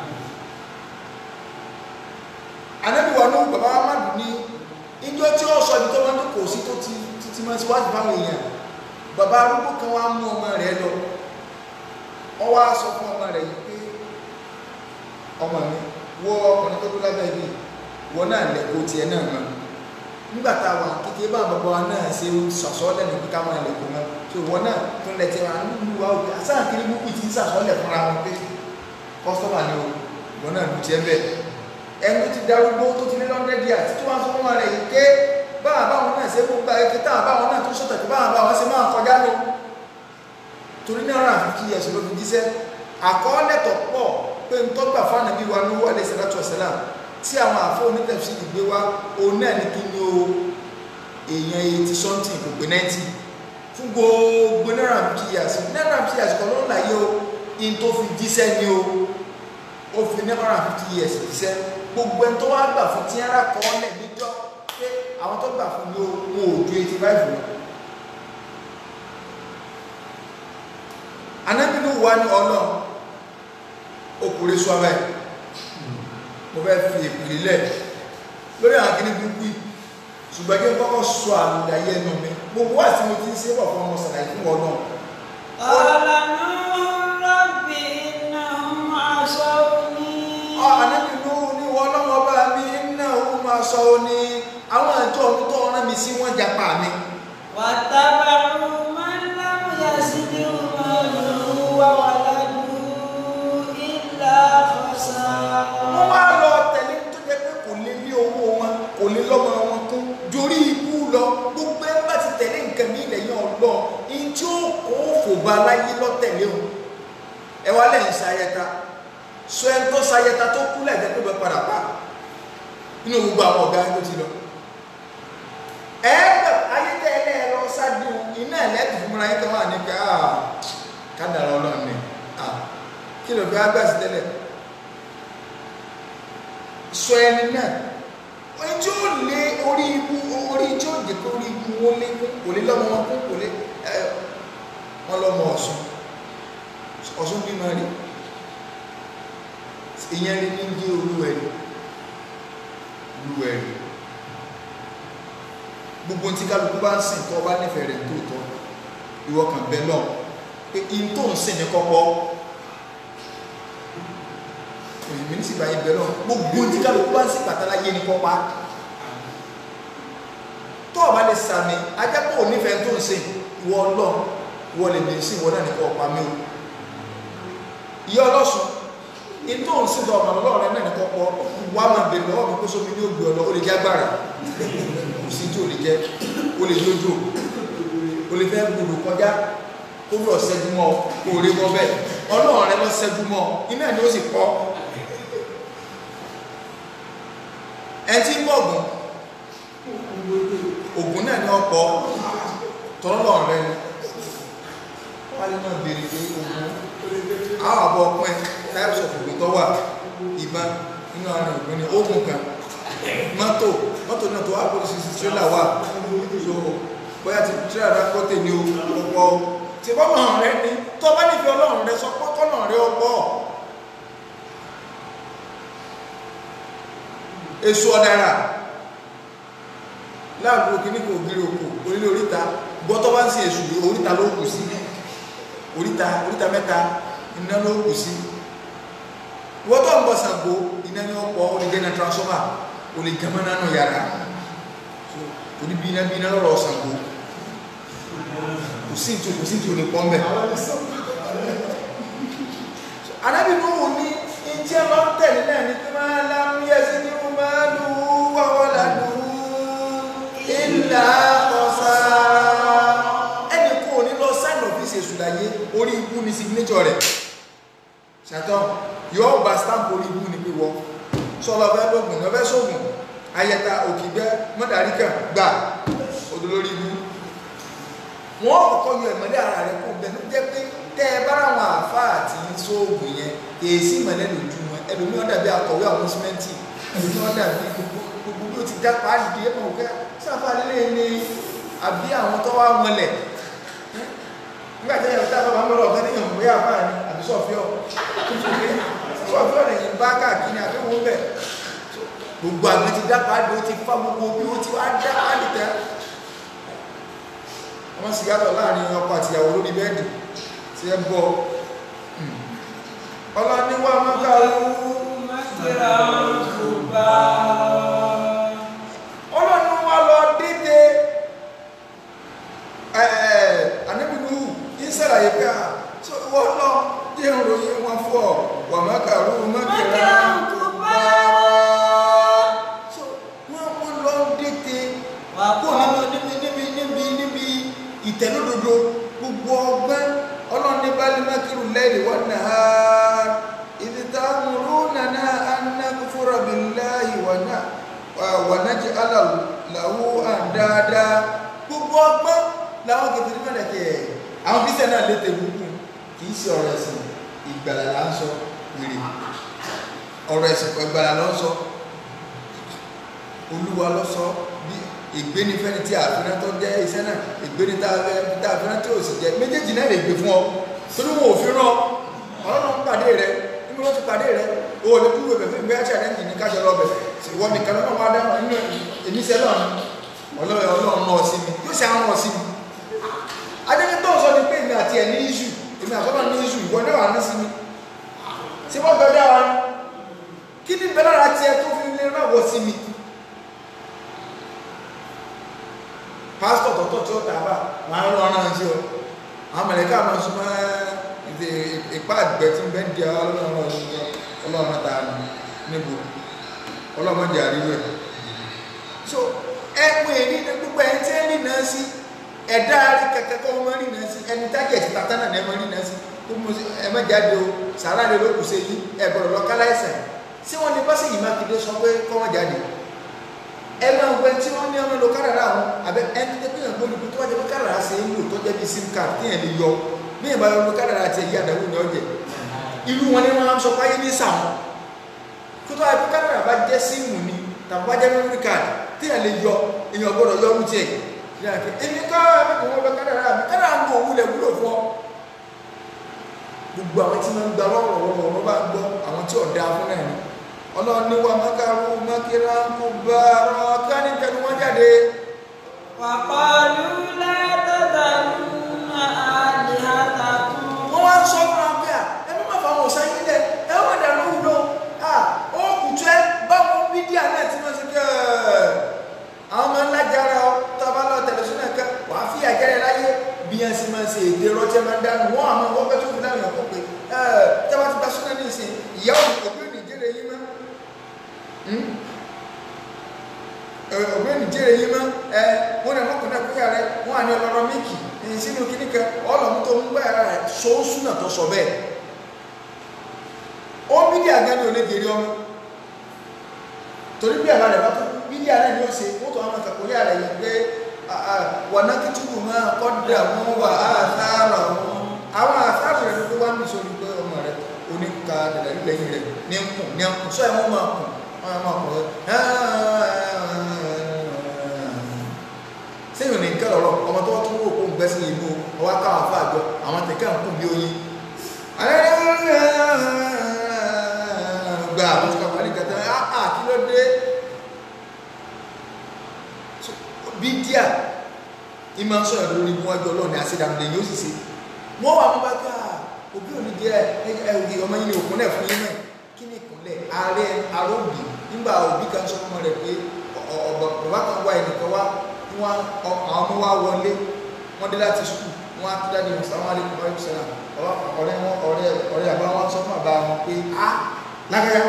B: anábìwọ̀n ní bàbá amadu ní ìjọ tí ó sọ ibi tó wọn kò sí tó ti ti máa ti wájú báwọn èèyàn bàbá arúgbó kan wá mú ọmọ rẹ̀ lọ ọ wá sọ fún ọmọ rẹ̀ yìí pé ọmọ mi wọ ọkùnrin tó kú lábẹ́ ibi wọ náà lẹ́kọ̀ọ́ tiẹ̀ náà mọ́ nígbà tá a wà kékeré bá bàbá wa náà ṣe sàsọ́ọ́lẹ̀ ní kíkà máa lẹ̀kọ̀ọ́ mọ́ tó wọ náà tó ń lẹ́tẹ̀ wọn nínú wa òkè àsáà kiri búkú ti ń sàsọ́ọ́lẹ̀ fúnra wọn pé kọ́sọ́mà ni o wọ náà lù tiẹ̀ bẹ́ẹ̀ ẹni tó ti darúgbó tó ti lé lọ́ndẹ́dì àti tó wá sọ fún wa rẹ̀ yìí ké báwa báwọn náà ṣe kó gba eke táwọn báwọn náà tó sọ̀tẹ̀ tó báwọn báwọn ṣe máa kọjá lọ torí náírà àfikí ẹ̀sùn ló fi jíṣẹ́ àkọọ́lẹ̀ tó pọ̀ pé ń tọ́gbà fáànà bí wa ní wọlé sẹ́látọ̀ sẹ́lá tí àwọn àfọ́ onítẹ̀sí ìgbé wa òun náà ní kí ni o èèyàn eighty something kò gbé ninety fún gbogbo náírà àfikí yàsí náírà àfikí yàsí kan ló ń láyé o in tó fi jíṣẹ́ ni o ó fi náírà àfikí yàsí jíṣẹ́ gbogbo ẹni tó wá gbà fún tí ara kọ́ ọ́lẹ̀ níjọ́ pé àwọn tó gbà fún ní wọn ò ju eighty five lọ. anábìnú wa ní ọlọ́run okùnrin sọ abẹ́ mo fẹ́ fi ìpìlẹ̀ lẹ̀ lórí àwọn kìíní burúkú yìí ṣùgbọ́n kí n kọ́kọ́ sọ àlùdáyé ẹnu mi gbogbo wà tí mo ti ń ṣe bọ̀ fún ọmọ sàlàyé fún ọlọ́run.
A: ọ̀là náà rọ́bì náà máa sọ ní.
B: anábìnú ní wọ́n lọ́wọ́ bá mi náà ó máa sọ ó ní àwọn àjọ mi tó rán mi sí wọ́n japa mi.
A: wàtábàrù máa ń lámú yasidi umaru wà wà ládùú ìlà fọ́sà.
B: wọ́n wá lọ tẹ̀lé tó jẹ́ pé kò lè lé owó wọn kò lè lọ́mọ wọn kún dorí ikú lọ gbogbo ẹ bá ti tẹ̀lé nǹkan mi ilẹ̀ yẹn ọlọ́ in tí ó kó fòbá láyé lọ́tẹ̀lé o ẹ wá lẹ́yìn sayẹta sọ ẹ tó sayẹta tó kú lẹ́ẹ̀dẹ́ tó bẹ padà pa nínú gbogbo àwọn ọ̀gá tó ti lọ ẹ gbà ayé tẹ ẹ lẹ́ẹ̀ lọ sáájú iná ẹ̀lẹ́tì fún mi kan wà ní ká kádàrá ọlọ́run ni kí ló fi ágbà sí tẹ́lẹ̀ sọ ẹni náà oní tí ó lé orí ibu orí tí ó jẹ kó orí ibu wọn lé kún kò lé lọ́mọ wọn kún kò lé ẹ wọn lọ́mọ Ọ̀ṣun Ọ̀ṣun bí máa rí ìyẹn rí ní jẹ́ olúwẹ̀rí olúwẹ̀rí gbogbo tí kálukú bá ń sìn tó bá nífẹ̀ẹ́ rẹ̀ tó tọ́ ìwọ kan bẹ́ẹ̀ náà pé in tó ń sìn ní kọ́kọ́ òyìnbí ní síbáyé bẹ̀rẹ̀ náà gbogbo tí kálukú bá ń sí pàtàláyé ní kọ́pá tó ọba lè sàmì ajápọ̀ onífẹ̀ẹ́ tó ń ṣe ìwọ ọlọ́run ìwọ lè lè sí ìwọ náà nìkan ọ̀pá mi o ìyá ọlọ́sùn in tó ń sìn tó ọmọ ọlọ́run rẹ náà nìkan pọ̀ wá máa bèrè lọ́wọ́ mi kó sómi ní ògbé ọlọ́ ó lè jẹ́ agbára kò sí tí ò lè jẹ́ ó lè jójó ó lè fẹ́ gbòdò kọjá ó lọ ṣẹ́jú mọ́ kó rí mọ́ bẹ́ẹ̀ ọlọ́run rẹ lọ ṣẹ́jú mọ́ iná ni ó sì pọ̀ ẹ tí ń bọ̀gùn ògùn náà ní ọ̀pọ̀ tọ́lọ̀ rẹ ni wálé náà bèèrè pé ogun àwọn àbọ̀ ọpẹ́ types of ogun tó wà ìbọn nínú àwọn ògùn ní ogun kan mọ́tò mọ́tò náà tó wà kó sí tírélà wà so bóyá ti tírélà rẹ kó tè ní ọ̀pọ̀ tí bọ́lọ̀ rẹ ní tó bá nífẹ̀ẹ́ ọlọ́run rẹ sọ pọ́kọ́nà rẹ ọ̀pọ̀ èso ọ̀dára láàbò kí ní kò gírí òkú orílẹ̀ oríta gbọ́tọ́ bá ń ṣe èṣù yìí oríta ló kù sí oríta oríta mẹ́ta iná ló kù sí gbọ́tọ́ ń bọ̀ Ṣàngó iná ní ọ̀pọ̀ ó lè jẹ́ iná transformer ó lè jẹ́ mọ́ná nù yàrá torí bí iná bí iná lọ́rọ̀ Ṣàngó kò sí ìtò kò sí ìtò lè pọ́n bẹ̀ anábì ní òun ní ìjẹ́ lọ tẹ̀lé náà ní pé máa lámúyẹ́ sí ní ó máa lù ú wáwọ́ lànà ìlà ọ̀sà ẹni kò ní lọ sign of this èṣù láyé orí ikú ní signature rẹ̀ ṣàtọ́ yóò gba stamp orí ikú ní pípọ̀ sọ́lọ́ fẹ́ lóògùn ní ọfẹ́ sóògùn ayẹta òkìgbẹ́ mọ́dàríkà gbà odolórí ikú wọ́n kọ́kọ́ yọ ìmọ̀lẹ́ ara rẹ̀ kó bẹ́ẹ̀ ló jẹ́ pé tẹ́ ẹ bá àwọn àáfàá àti sóògùn yẹn èsì ìmọ̀lẹ́ lójú wọn ẹlòmíràn dàbí akọ̀wé àwọn símẹ́ǹtì ẹlòmíràn dàbí gbogbo gbogbo bí ó ti dápa àdìdí ẹ̀ mọ̀ kẹ́ sáfà lílé ni àbí àwọn tó wá mọlẹ̀ nígbà tí ẹ̀yàn tábà máa ń lọ ọ̀gá níyàn mọ̀ yá àbá ni àbí sọ̀fíọ́ sọ̀fíọ́ lè yìn bá káàkiri àbí wọn bẹ̀ gbogbo àgbẹ̀ ti dápa àdìdí ó ti fá gbogbo bí ó ti wá dápa àdìdí wọ́n sì yàtọ̀ láàrin ọkọ àti ìyàwó lórí bẹ́ẹ̀dì tí ẹ bọ́ ọlọ́niwà mọ́kàrú ọlọ́niwà lọ dédé àníbìnú ìsàlàyé pé à wọ́n lọ jẹ́ ìròyìn wọn fọ́ wà mọ́kàrú mọ́kàrá wọ́n lọ dédé kó níbi níbi níbi níbi ìtẹ̀lódodo gbogbo ọgbẹ́ ọlọ́ni balimakiru lẹ́yìn wọ́n nà á ìdítàmùrú nàná anáfúra billahi wà nájì aláwọ̀ àdáadáa gbogbo ọgbẹ́ làwọn kẹfìrí mẹ́lẹ̀kẹ́ àwọn kristian náà lè tẹ̀wé kù kì í ṣe ọ̀rọ̀ ẹ̀sìn ìgbàlà là ń sọ wèrè ọ̀rọ̀ ẹ̀sìn ìgbàlà ló ń sọ olúwa ló sọ bí ìgbéni fẹ́ni tí àfihàn tó jẹ́ iṣẹ́ náà ìgbéni tá a fẹ́ràn tí ò sì jẹ́ méjèèjì náà lè gbé fún ọ torí wọn ò fi rán ọlọ́run pàdé rẹ níbi wọ́n ti pàdé rẹ o ò lè kú wẹ̀ fẹ́ gbé àṣà lẹ́yìn ní kájọ lọ́bẹ̀ ìwọ nìkan lọ́nà wá dáhùn nínú èmíṣẹ́ náà ọlọ́run ọlọ́run náà sí mi yóò ṣe àwọn sí mi adéke tó ń sọ ni pé èmi àti ẹ̀ ní iṣu èmi àtọ́nà ní iṣu ìwọ náà wà ní sí mi ṣé wọ́n gbọ́dọ̀ dára kí ni bẹ́ẹ̀ lára tiẹ̀ tó fi lè rán wọ sí mi pásítọ̀ tọ̀tọ̀ tí ó tàbà máa ń rán sí ọ àwọn mẹ̀lẹ́kà máa súnmọ́ ìdè ìpá àgbẹ̀ tí ń bẹ́ ń di ọlọ́run ta níbo ọlọ́run jẹ́ àríwú ẹ̀ so ẹ̀pọ̀ èrí ní gbogbo ẹni tí ń rí náà sí ẹ̀dá rí kẹ̀kẹ́ kọ́ wọ́n rí náà sí ẹni tágẹ̀tì tata náà ẹ̀mọ́ rí náà sí tó mú ẹ̀mọ́ jáde o sàrà lè lókùn sí yìí ẹ̀gbọ̀rọ̀ lọ káláìsàn sí wọn ní bọ́sì yìí mákindé sọ pé kọ́ wọ́n jáde ẹ máa ń gbẹ tí wọ́n ní ọmọ lọ kárara àwọn àbẹ ẹni tẹ́ pínyàn gbólùkú tó wá jẹ́ pé kárara ṣe ń lò tó jẹ́ bí sim card tí yẹn lè yọ bí yẹn bá yọ lọ kárara tiẹ̀ yí àdáwò ní ọjẹ́ irú wọn ni wọ́n á sọ pé ayé ní sàmù kó tó wá pé kárara bá jẹ́ síìmù ni tàbí bá jẹ́ memory card tí yẹn lè yọ èèyàn gbọ́dọ̀ yọ ọdún tiẹ̀ èmi ká ẹ̀mí wọn lọ kárara mi kárara ń bọ̀ wúlẹ̀ wúlò fún ọ gbogbo àwọn tí wọ́n ń gba lọ́wọ́ wọn bá gbọ́ àwọn tí ò dáa fún náà ni ọlọ́run ní wa makaru makira kò bá ara ká ní tẹnu wọn jáde.
A: wàpọ̀lú látọ̀tàlú àdìhàtàkùn.
B: wọ́n wá ń sọ fún wa pé à ẹ má má fa àwọn ọ̀sán yín lẹ̀ ẹ má dà lóhùn lọ à ó kùtù ẹ báwọn mídíà náà ti máa ṣe kí ẹ àwọn máa ń lájára ọ tó a bá lọ tẹlifíṣàn kan wà á fi àjẹrẹ láyé bí yẹn sì máa ṣe èdè rọjẹ máa ń dánù wọn àmọ́ wọn fẹẹ tó fi dáhùn ẹ̀kọ́ pé ẹ tẹ́ bá ti gba súnà ní ìsìn ìyá òbí òbí nìjẹrẹ yín mọ́ ọ̀gbẹ́ni jẹ́rẹ̀ yí mọ́ ẹ wọ́n náà mọ́kànlá kúrò rẹ̀ wọ́n àní ọlọ́rọ̀ míkì èyí sínú kíní kan ọlọ́mú tó ń gbá ara rẹ̀ sọ́ọ́sù náà tó sọ bẹ́ẹ̀ ó mídí àgánì onígèrè ọmọ torí bí àbá rẹ̀ bá tó mídí àrẹ ni ó ṣe ó tó àwọn àkàkọ́lé àrẹ yìí pé wọ̀nà kìtùkù máa kọ́dà wọn wà áàtàrà wọn àwọn àtàrà rẹ̀ ló wá ń bì sórí pé ọmọ rẹ̀ oníka dàdàrí lẹ́yìn rẹ̀ ní ń kùn ní ń kùn sọ ẹ̀ wọ́n máa kùn wọ́n máa kùn sẹ́yìn ní nǹkan ọ̀rọ̀ ọmọ tó tún wò kó ń gbẹ́ sí inú ọwá káwọn afá àjọ àwọn tẹ̀kẹ́ ń kún bí oyin gba àwọn tí kàwé àlìkàtà áà kí ló dé bí díà ó ní wọ́n kùnà kúrò rẹ̀ wọ́n àní ọlọ́rọ̀ míkì èyí sínú kíní kan ọlọ́mú tó ń gbá ara rẹ̀ sọ́ọ́sù náà tó sọ bẹ́ẹ̀ ó mídí àgánì onígèrè ọmọ torí bí àbá rẹ̀ bá tó mídí àrẹ ni ó ṣe ó tó àwọn àkàkọ́lé àrẹ yìí pé ìmọ̀ ń sọ̀rọ̀ lórí mú ọjọ́ ọlọ́run àṣedàmù lẹ́yìn ó sì ṣe wọ́n wà mú bá ká òbí òní jẹ́ ẹ̀ẹ́dì ọmọ yìí ní òkúnlẹ̀ fún yín náà kí ni ìkúnlẹ̀ ààrẹ aróbì nígbà òbí kan sọ fún rẹ̀ pé bàbá kan wá ẹnìkan wá wọn àwọn ọmọ wa wọlé wọn dé láti sùkúù wọn á dáadé wọn sàwọn alẹ́ kọ̀ọ̀rọ̀ ìṣẹ̀lá ọ̀rẹ́ wọn ọ̀rẹ́ ọ̀rẹ́ àbá wọn sọ fún àbá wọn pé a lágbáyà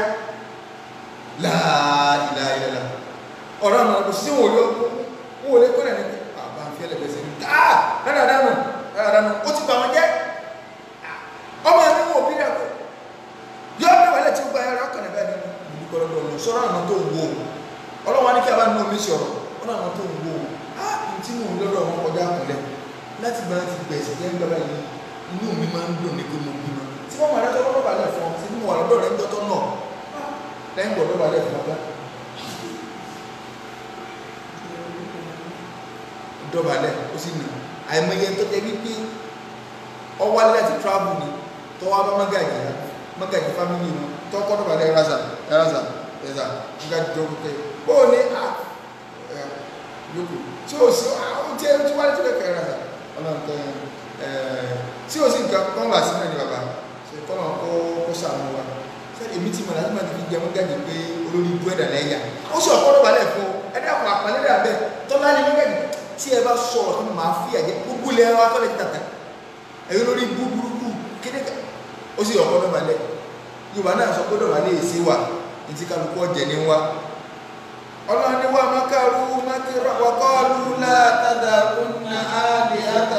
B: láìláìlá ọ̀rọ̀ àwọn ọ̀rọ̀ sí wọn ò lé wọn ò lé kọ́nà ní àbá ń fi ẹlẹ́gbẹ̀ẹ́sẹ̀ ní káà dáadáa nù dáadáa nù ó ti bà wọn jẹ́ ọmọ ẹni wọn ò bí dà pé yọ ọ́ mẹ́wàá lẹ́tí gba ẹ̀rọ ọkàn ẹ̀bẹ́ ni ìlú kọ́lọ́dọ̀ ọ̀nà sọ́rọ̀ àwọn tó ń wo ọlọ́wọ́ ní kí a bá nínú omi sọ̀rọ̀ wọn àwọn tó ń wo á tí mò ń lọ́dọ̀ wọn kọjá kúnlẹ̀ láti bá ti gbẹ̀sẹ̀ jẹ́ ń gbàgbà yìí inú mi máa ń dùn ní pé mo bímọ tí wọ́n máa rẹ́ tọ́lọ́ balẹ̀ fún ọ tí mo wà lọ́dọ̀ rẹ̀ ń dọ́tọ́ náà lẹ́yìn gbọ́dọ̀ balẹ̀ fún ọgbà dọ̀balẹ̀ ó sì nà àìmọye tó jẹ́ wípé ọwọ́ alẹ́ láti travel ni tọ́wọ́ bá mọ́gàjì mọ́gàjì family wọn tọ́kọ́ dọ̀balẹ̀ ẹ̀rázà ẹ̀rázà ẹ̀rázà mọ́gàjì jọ pé ó ní à yòókù tí ó sì àwọn tí ó ti wá létí lẹ́kẹ̀ẹ́ ẹ̀rázà ọlọ́run tẹ ẹ̀ tí ó sì nǹkan kọ́ wà sínú ẹni bàbá ṣe kọ́ náà kó kó sàánú wa sẹ́ni èmi ti mọ̀ láti máa fi jẹ mọ́gàjì pé olórí ibú ẹ̀dà lẹ́yà ó sì ọ̀kọ́ dọ̀balẹ̀ fún ẹ̀dá àpò àpàlẹ́ dà bẹ́ẹ̀ tọ́lá ni mọ́gàjì tí ẹ bá sọ̀rọ̀ tó máa fi àjẹ́ gbogbo ilẹ̀ wa kọ́lẹ̀ tàtà ẹ̀yọ́ lórí búburúkú kéde ká ó sì ọ̀kọ́ dọ̀bálẹ̀ yorùbá náà sọ pé dọ̀bálẹ̀ èsì wà ní ti kálukú ọ̀jẹ̀ ní wa ọlọ́run ní wà mákàrú mákìrọ̀ wọ́kọ́ọ̀lù látàdàkùnà áàdì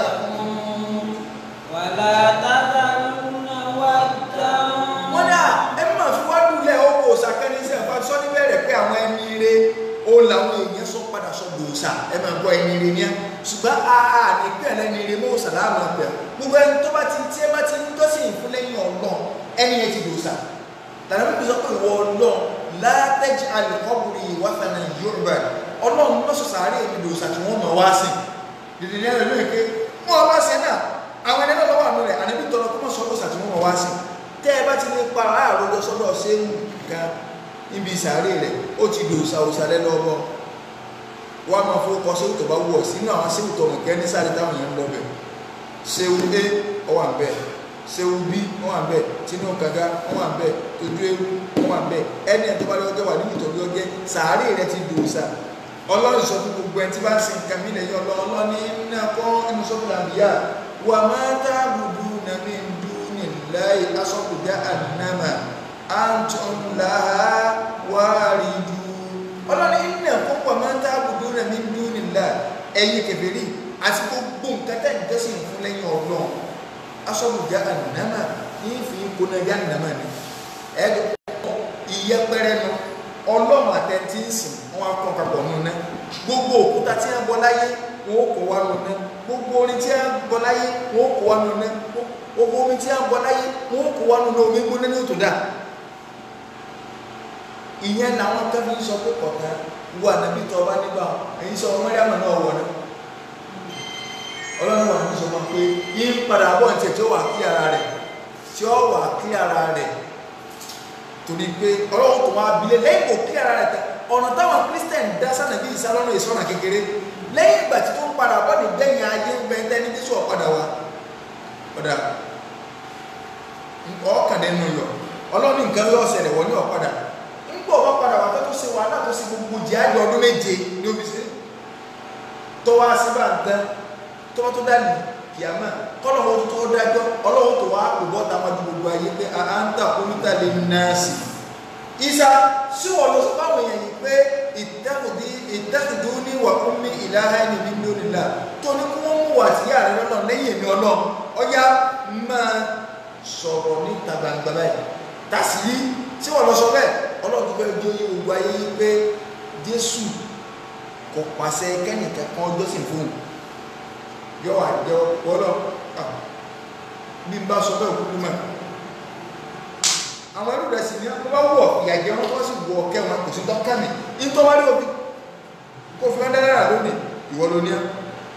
B: àtàkùn
A: wàlá tàdàlùnà wàdà.
B: wọ́n dà ẹ máa fi wá dùlẹ̀ ọkọ̀ òsàkẹ́ni sí ẹ̀fà sọ níbẹ̀rẹ̀ pé àwọn ẹni ire ó làwọn èèyàn sọ padà sọ gbòòsà ẹ máa gbọ́ ẹni ire ní ẹ ṣùgbọ́n àà ní pé ẹlẹ́ni ire mọ́ sàlámù ọ̀pẹ̀ gbogbo ẹni tó bá ti tí ẹ bá ti ń tọ́sí ìfún lẹ́yìn ọlọ́run ẹni yẹn ti gbòòsà tàbí pípé sọ pé ìwọ ọlọ́run látẹ́jì alìkọ́bùrì ìwáfẹ̀nà yorùbá ọlọ́run lọ́sọ̀ sàárè mi gbòòsà tí wọ́n mọ̀ wá sí dìde ní ẹ̀rọ lóye pé wọ́n wá sí náà àwọn ẹni náà lọ́wọ́ àánú rẹ̀ àníbi tọrọ kó mọ̀ sọ gbòòsà tí wọ́n mọ̀ wá sí tẹ́ ẹ bá ti lè pa àròjọ sọ́dọ̀ ṣéwù kan níbi ìsàárè rẹ̀ ó ti dòòsà òsàlẹ̀ lọ́wọ́ wọ́n á máa fowókọ séwù tó bá wọ̀ sínú àwọn séwù tó mọ̀ kẹ́ ní sáré táwọn èèyàn ń lọ bẹ̀ séwù a ó wà ń bẹ̀ séwù b ó wà ń bẹ̀ tinú kàga ó wà ń bẹ̀ tójú ewu ó wà ń bẹ̀ ẹni ẹ̀ tó bá lọ́jọ́ wà nínú ìtọ́jú ọjẹ́ sàárè rẹ̀ ti dòòsà ọlọ́run sọ fún gbogbo ẹni tí bá ń sin nǹkan mí lẹ́yìn ọlọ́run ní iná kọ́ inú sọ́kùnrin àbíyá wà máa tá gbùdú nàmí dúnì láì asọ́kùnjá ànámà antum laha wárídú ọlọ́ni iná púpọ̀ máa ń tábùdó rẹ̀ ní dúnìlá ẹ̀yìn kẹfẹ́rí àti gbogbo nǹkan tẹ́ ìjọsìn fún lẹ́yìn ọlọ́run asọ́bùjá ànámà ní fi kóná yá ànámà ni ẹ̀ẹ́dẹ̀ ìyẹpẹrẹ nu ọlọ́run àtẹ̀tí ń sìn wọn akọ papọ̀ nù ná gbogbo òkúta tí wọ́n bọ́ láyé wọn ó kó wá nù ná gbogbo orin tí wọ́n bọ́ láyé wọn ó kó wá nù ná gbogbo omi tí wọ́n bọ́ láyé wọn ó kó wá nù ná omi gbóná ní òtò dáa ìyẹn làwọn kẹfì ń sọ pé kọ̀ọ̀kan wà nàbí tọ́ ọba nígbà èyí sọ mọ́ríàmù náà wọ̀ náà ọlọ́run wà ní sọ wọn pé yín padà bọ̀ ní tiẹ̀ tí ó wà kí ara rẹ̀ tí ó wà kí ara rẹ̀ torí pé ọlọ́run tó máa bilẹ̀ lẹ́yìn kò kí ara rẹ̀ tẹ ọ̀nà táwọn kírísítẹ̀n dá sànàbí ìsálọ́nà ìsọ̀nà kékeré lẹ́yìn ìgbà tí tó ń padà bọ̀ ní gbẹ̀yìn ayé bẹ́ẹ̀ ní jésù ọ̀padà wa ọ̀dà ọ̀kàdẹ́nu yọ ọlọ́run nǹkan yọ ọ̀sẹ̀ rẹ̀ wọ́n ní ọ̀padà nígbà ọba padà wà tó ṣe wàhálà tó ṣe gbogbo jẹ́ àjọ ọdún méje ní omi ṣe tó wá sí bá ń tán tó wọ́n tó dání kìámà kọ́nà wọn tó dájọ́ ọlọ́run tó wá kò bọ́ ta wájú gbogbo ayé pé à ń tà kọ́mítà lè ná sí i. ìsà sí wọn lọ sọ fáwọn èèyàn yìí pé ìtẹ́kùdú ní wà fún mi ìlàhà ẹni mi ní onílà tó ní kí wọ́n mú wà sí ààrẹ lọ́nà lẹ́yìn èmi ọlọ́run ọyá máa sọ̀rọ̀ níta gbangba báyìí tàṣírí tí wọ́n lọ sọ bẹ́ẹ̀ ọlọ́run tó fẹ́ jó yí gbogbo ayé yí pé jésù kò pàṣẹ kẹ́nìkan kan ọjọ́ sì fún un yọ àjọ ọlọ́ bí n bá sọ bẹ́ẹ̀ kúkú mọ́ àwọn ẹrú rẹ̀ sì ní wọ́n bá wọ̀ ìyàjẹ́ wọn kọ́ sì wọ ọ̀kẹ́ wọn kò sí dọ́kà mi nítorí òbí kò fi wọn dára rà lónìí ìwọ ló ní ẹ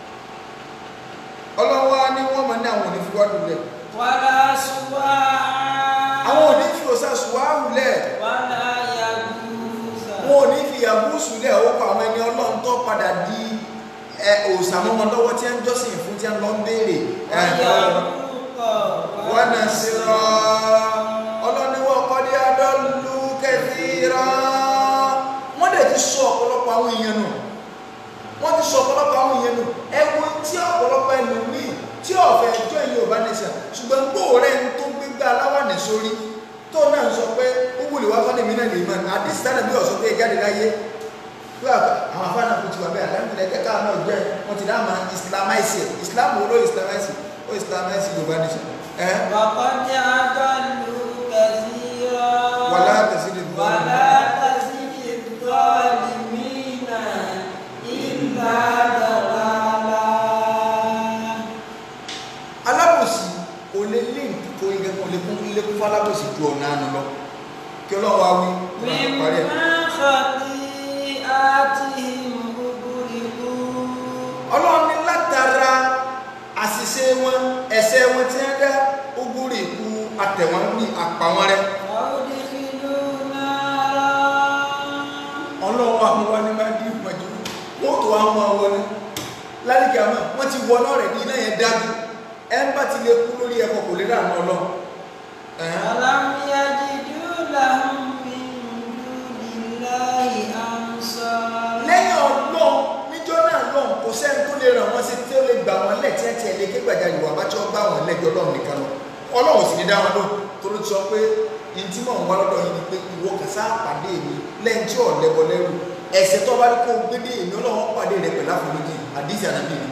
B: ọlọ́wọ́ ni wọ́n mọ̀ ní àwọn òní fi wádùn lẹ̀
A: wàlá ṣùwà.
B: àwọn òní fi òsà ṣùwárù lẹ̀
A: wàlá yàgùsà.
B: wọn ò ní fi àbúsù lẹ̀ ó pa àwọn ẹni ọlọ́run tó padà di ẹ òòsàmọ́ wọn lọ́wọ́ tí ń jọ́sìn fún tí ń lọ ń béèrè ẹ wọ́n náà sí rọ ọlọ́niwọ̀ kọ́dí adọ́lù kẹfìrà wọ́n dẹ̀ ti sọ ọ̀pọ̀lọpọ̀ àwọn èèyàn nù wọ́n ti sọ ọ̀pọ̀lọpọ̀ àwọn èèyàn nù ẹwọ tí ọ̀pọ̀lọpọ̀ ẹlòmíì tí ọ̀fẹ́ ẹjọ́ ìyẹn ò bá nìṣà ṣùgbọ́n gbòòrẹ́ ń tó gbégbá aláwàní sórí tó náà sọ pé ó wùlé wá fọ́nà mi náà lè mọ̀ àdìsí tánà bí ọ̀sọ́ pé jáde láyé pé àwọn afáàná kò ti wà bẹ́ẹ̀ àdáńtìlẹ̀ ẹ̀jẹ̀ káà náà jẹ́ wọ́n ti dáhùn máa islamize islam wo ló islamize ó islamize yorùbá nation ẹ̀
A: وقد أضلوا كثيرا
B: wàlá tẹ̀sílẹ̀
A: ولا تزد الظالمين إلا ضلالا
B: alábòsí kò lè lé kò lè kò lè kún lè kún fún alábòsí ju ọ̀nà àná lọ kí ọlọ́run wá wí kí ọlọ́run parí ẹ̀.
A: مما خطيئاتهم أغرقوا
B: ọlọ́run ní látara àṣìṣe wọn ẹ̀ṣẹ̀ wọn tí wọ́n dá ogúnrì ikú àtẹ̀wọ́n ní àpá wọn rẹ
A: وأدخلوا نارا
B: ọlọ́run àwọn wa ní máa dín ìpọ́njú wọ́n tó àwọn ọmọ wọn ní lálẹ́kẹ̀ àmọ́ wọ́n ti wọ náà rẹ̀ ní iná yẹn dájú ẹ̀ ń bá ti lè kú lórí ẹ̀kọ́ kò lè rà ní ọlọ́run ẹ̀hẹ́n.
A: ألم يجدوا لهم من دون الله أنصارا
B: lẹ́yìn ọlọ́run níjọ́ náà lọ́run kò sẹ́ni tó lè ràn wọ́n sí tí ó lè gbà wọ́n lẹ̀ tí ẹ tiẹ̀ lè ké gbàjarì wà bá tí wọ́n bá wọn lẹ́jọ́ ọlọ́run nìkan lọ ọlọ́run sì ní dá wọn lóhùn tó ló ti sọ pé ní tí mò ń wá lọ́dọ̀ yìí ni pé ìwọ kàsá pàdé mi lẹ́yìn tí ò lẹ́bọ lẹ́rù ẹ̀ṣẹ̀ tó bá rí kó o gbé dé èmi ọlọ́run pàdé rẹ pẹ̀lú àforíjì àdìsí ànábì mi.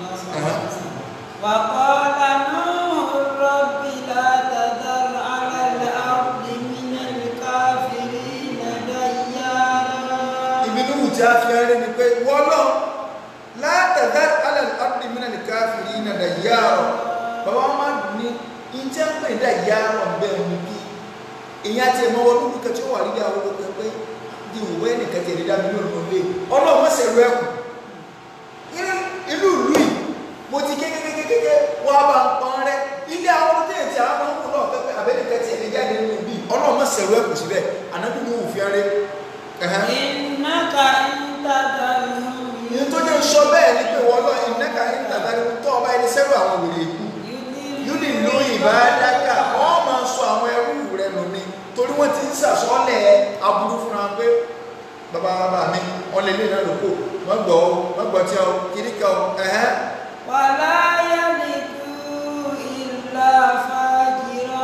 A: وقال نوح رب لا تذر على الأرض من الكافرين ديارا
B: ibi ní wùtí á fi ẹrẹ́ ni pé wọ́lọ́ látàdá alẹ́ ọ̀dì mìíràn ní káfíìrì iná dà yáàrọ̀ bàbá wọn máa dùn ní ìjẹ́ ń pè dà yáàrọ̀ bẹ́ẹ̀ ni bí ìyẹn àti ẹ̀mọ́ wọn lórí kẹtí wà rí àwọn ọkọ̀ pé di òwe nìkan tẹ̀lé dá mílíọ̀nù ló lé ọlọ́run mọ̀sẹ̀ rẹ kù inú ìlú yìí mo ti kékékékéké wọ́n á bá ń pọn rẹ ilé àwọn ọmọdé tí àwọn ọmọ náà pẹ́pẹ́ àbẹ́nìkan tẹ̀lé jáde nínú bí ọlọ́run mọ̀sẹ̀ rẹ kù síbẹ̀ ànábì ní òfin rẹ
A: إنك إن تذرهم
B: ìyẹn tó jẹ́ sọ bẹ́ẹ̀ ni pé wọ́n lọ ìnáka ìtàdáni tó ọba ẹni sẹ́rù àwọn wèrè ikú yúlì ló ìbádáka wọ́n máa sọ àwọn ẹrú rẹ nù ni torí wọ́n ti ń sàsọ́lẹ̀ aburú fúnra pé bàbá bàbá mi wọ́n lè lé náà lóko wọ́n gbọ́ ọ wọ́n gbọ́ tí ọ kiri kan ẹ̀hẹ́n
A: ولا يلدوا إلا فاجرا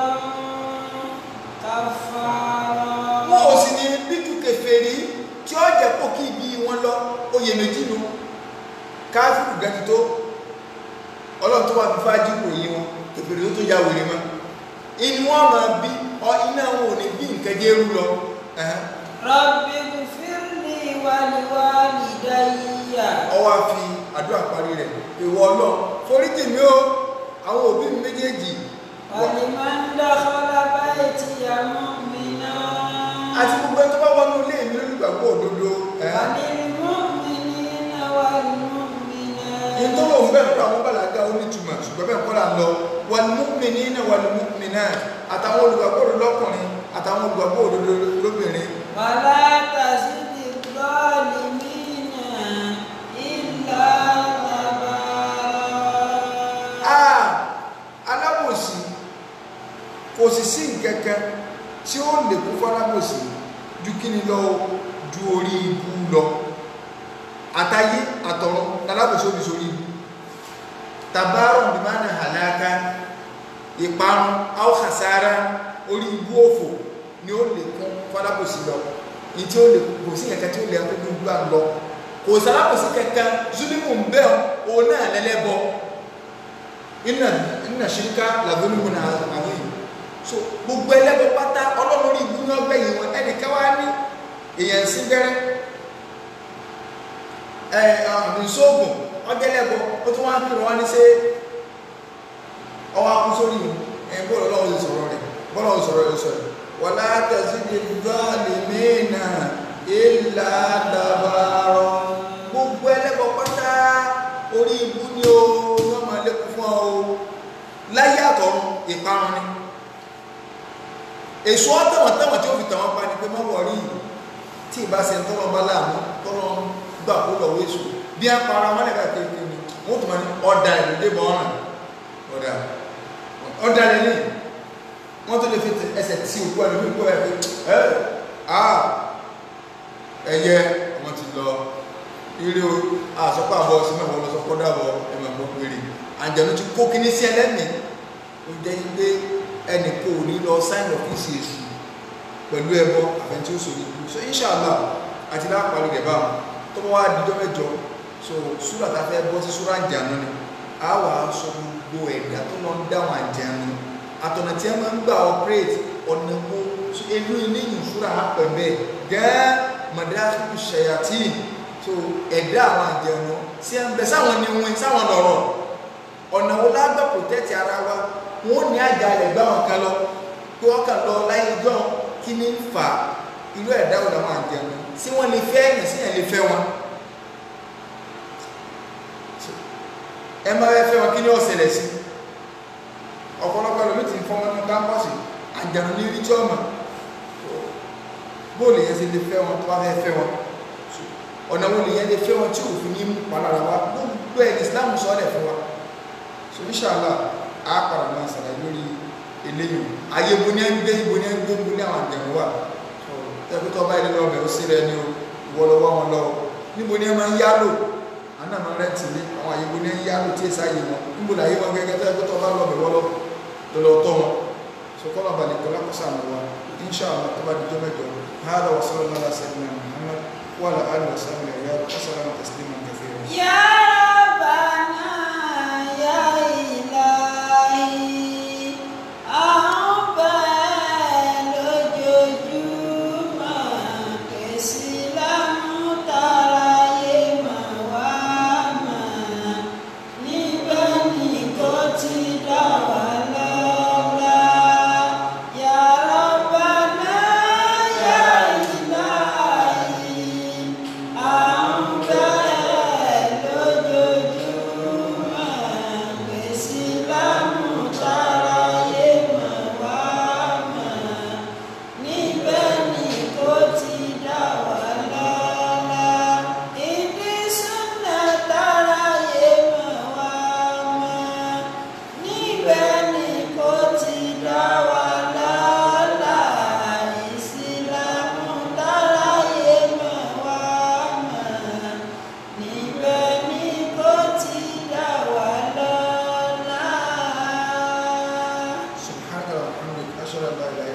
A: كفارا
B: wọn ò sì ní bíjú kèfèrí tí ó jẹ́ pò kí ibi wọn lọ oyè méjì nu káfíìrù gẹ́gẹ́ tó ọlọ́run tó wà fífá jípò yìí wọn kèfèrí tó tó ya wèrè mọ́ inú wọn máa bí ọ iná wọn ò ní bí nǹkan jẹ́ rú lọ ẹ̀hẹ́n.
A: رب اغفر لي ولوالدي
B: ọwọ́ á fi àdúrà parí rẹ̀ ìwọ ọlọ́run foríjì mi ó àwọn òbí mi méjèèjì
A: ولمن دخل بيتي مؤمنا
B: àti gbogbo ẹni tó bá wọnú ilé mi lólùgbàgbọ́ òdodo ẹ̀hẹ́n.
A: وللمؤمنين والمؤمنات
B: ní tó lòun bẹ́ẹ̀ fún àwọn bàlágà onítùmọ̀ ṣùgbọ́n bẹ́ẹ̀ kọ́ là ń lọ wal-mu'minina wal-mu'minat àtàwọn olùgbàgbọ́ òdodo lọ́kùnrin àtàwọn olùgbàgbọ́ òdodo lóbìnrin
A: ولا تزد الظالمين إلا
B: a
A: تبارا
B: alábòsí kò sì sí nǹkankan tí ó lè kún fún alábòsí ju kíni lọ ju orí ibu lọ àtayé àtọ̀run alábòsí òbí sórí ibu tabarun bí máa ń hàlákà ìparun aw khasara orí ibu òfò ni ó lè kún fún alábòsí lọ ní tí ó lè kò sí nǹkan tí ó lè kún gbogbo à ń lọ kò sí alábòsí kankan zulimu ń bẹ́ẹ̀ òun náà lẹ́lẹ́bọ inna inna shirika ladhulmun adhim so gbogbo ẹlẹ́bọ pátá ọlọ́run rí ibú náà gbẹ̀yìn wọn ẹnìkan wá ní èèyàn sí gbẹ́rẹ́ ẹ àmìsóògùn ọjẹ́lẹ́bọ ó tún wá ń kírun wá ní ṣe ọwọ́ akú sórí mi ẹ̀ bọ́ọ̀lù ọlọ́run ti sọ̀rọ̀ rẹ̀ bọ́ọ̀lù ọ̀hún sọ̀rọ̀ rẹ̀ sọ̀rọ̀ wala tazidi zalimina illa tabara gbogbo ẹlẹ́bọ pátá orí ibú ni ó yọ́ máa lékún fún ọ láyé àtọ̀run ìparun ni èso ọ̀tẹ̀wọ̀n tẹ̀wọ̀n tí ó fi tàwọn pa ni pé má wọ̀ rí tí ìbá ṣe tọ́lọ́ bá láàmú tọ́lọ́ gbà kó lọ́wọ́ èso bí a para wọn lẹ́ka kéèké ni wọ́n tún máa ní ọ̀dà ìlú débọ̀ ọ̀ràn ọ̀dà ọ̀dà lẹ́lẹ́ wọ́n tún lè fi ẹsẹ̀ tí òkú ẹ̀ lómi kó ẹ̀ pé ẹ̀ à ẹ̀yẹ ọmọ ti lọ eré o àsọpọ̀ àbọ̀ sí mẹ́wàá lọ sọpọ̀ dàbọ̀ ẹ̀mọ̀ gbọ́ péré àjẹ̀nu ti kó kíní sí ẹlẹ́mìí ó jẹ́ pé ẹnì kò ní lọ sáìn ọ́fíìsì èṣù pẹ̀lú ẹbọ àfẹntí ó sòrí ikú so inshallah àti láàpàlù rẹ̀ báwọn tó bá wá dídọ́ mẹ́jọ so súrà tá a fẹ́ bọ́ sí súrà àjànú ni a wà á sọ gbogbo ẹ̀dá tó lọ ń dáwọn àjànú àtọ̀nà tí a máa ń gbà operate ọ̀nà wo so inú ilé yìí súrà á pẹ̀ bẹ́ẹ̀ gẹ́ẹ́ mọ̀dáfíkù ṣẹ̀yàtì so ẹ̀dá àwọn àjànú sí ẹ̀ ń bẹ sáwọn ni wọn sáwọn lọ̀rọ̀ ọ̀nà wo lágbà protect ara wa wọn ò ní àjàlẹ̀ gbá wọn kan lọ pé wọ́n kàn lọ láyé jọ́ kí ní ń fa irú ẹ̀dá wo làwọn àjẹun sí wọ́n lè fẹ́ ẹ̀yàn sí ẹ̀ lè fẹ́ wọn ẹ máa fẹ́ fẹ́ wọn kí ní ó ṣẹlẹ̀ sí ọ̀pọ̀lọpọ̀ ẹlòmí ti ń fọ́ wọn ní kámpọ́sì àjẹun ní rí tí ọmọ bóòlù yẹn sì lè fẹ́ wọn tó bá fẹ́ fẹ́ wọn ọ̀nà wo lè yẹn lè fẹ́ wọn tí òfin ní palára wa gbogbo ẹ̀ ní Islam sọ ọ́ lẹ̀ fún wa so inshallah á padà máa ṣàlàyé lórí eléyìí ayé bo ní ẹgbẹ́ ibo ní ẹgbẹ́ ibo ní àwọn àjẹmọ́ wà ẹgbẹ́ tó bá ilé lọ bẹ̀rù sí rẹ ní o ìwọ lọ́wọ́ wọn lọ níbo ní ẹ máa ń yálò àná máa rẹ tì ní àwọn àyè bo ní ẹ ń yálò tí èsì ayé wọn níbo là ayé wọn gẹ́gẹ́ tó ẹgbẹ́ tó bá lọ bẹ̀rù lọ lọ́lọ́ tọ́ wọn sọkọ́lá balẹ̀ kọ́lá kọ́sà àmọ́ wa inṣàlá tó bá di jọ́ mẹ́jọ hàdà wa sọ́lá lọ́la sẹ́yìn Muhammad wà lá àlù wa sàmì ẹ̀yà kọ́sàlá tẹ̀sílímà kẹfẹ́
A: Ya Rabbana ya Ilahi àwọn bẹ́ẹ̀ lójoojúmọ́ kèsì lámútàráyé mà wá mà níbẹ̀ ni kò ti dá wà lọ́la. Ya Rabbana ya Ilahi àwọn bẹ́ẹ̀ lójoojúmọ́ kèsì lámútàráyé mà wá mà níbẹ̀ ni kò ti dá wà lọ́la. ìdí súnà táráyé mà wá mà níbẹ̀ ni kò ti dá wà lọ́la. ìsìlámù táráyé mà wá mà níbẹ̀ ni kò ti dá wà lọ́la.
B: سبحانك اللهم وبحمدك أشهد أن لا إله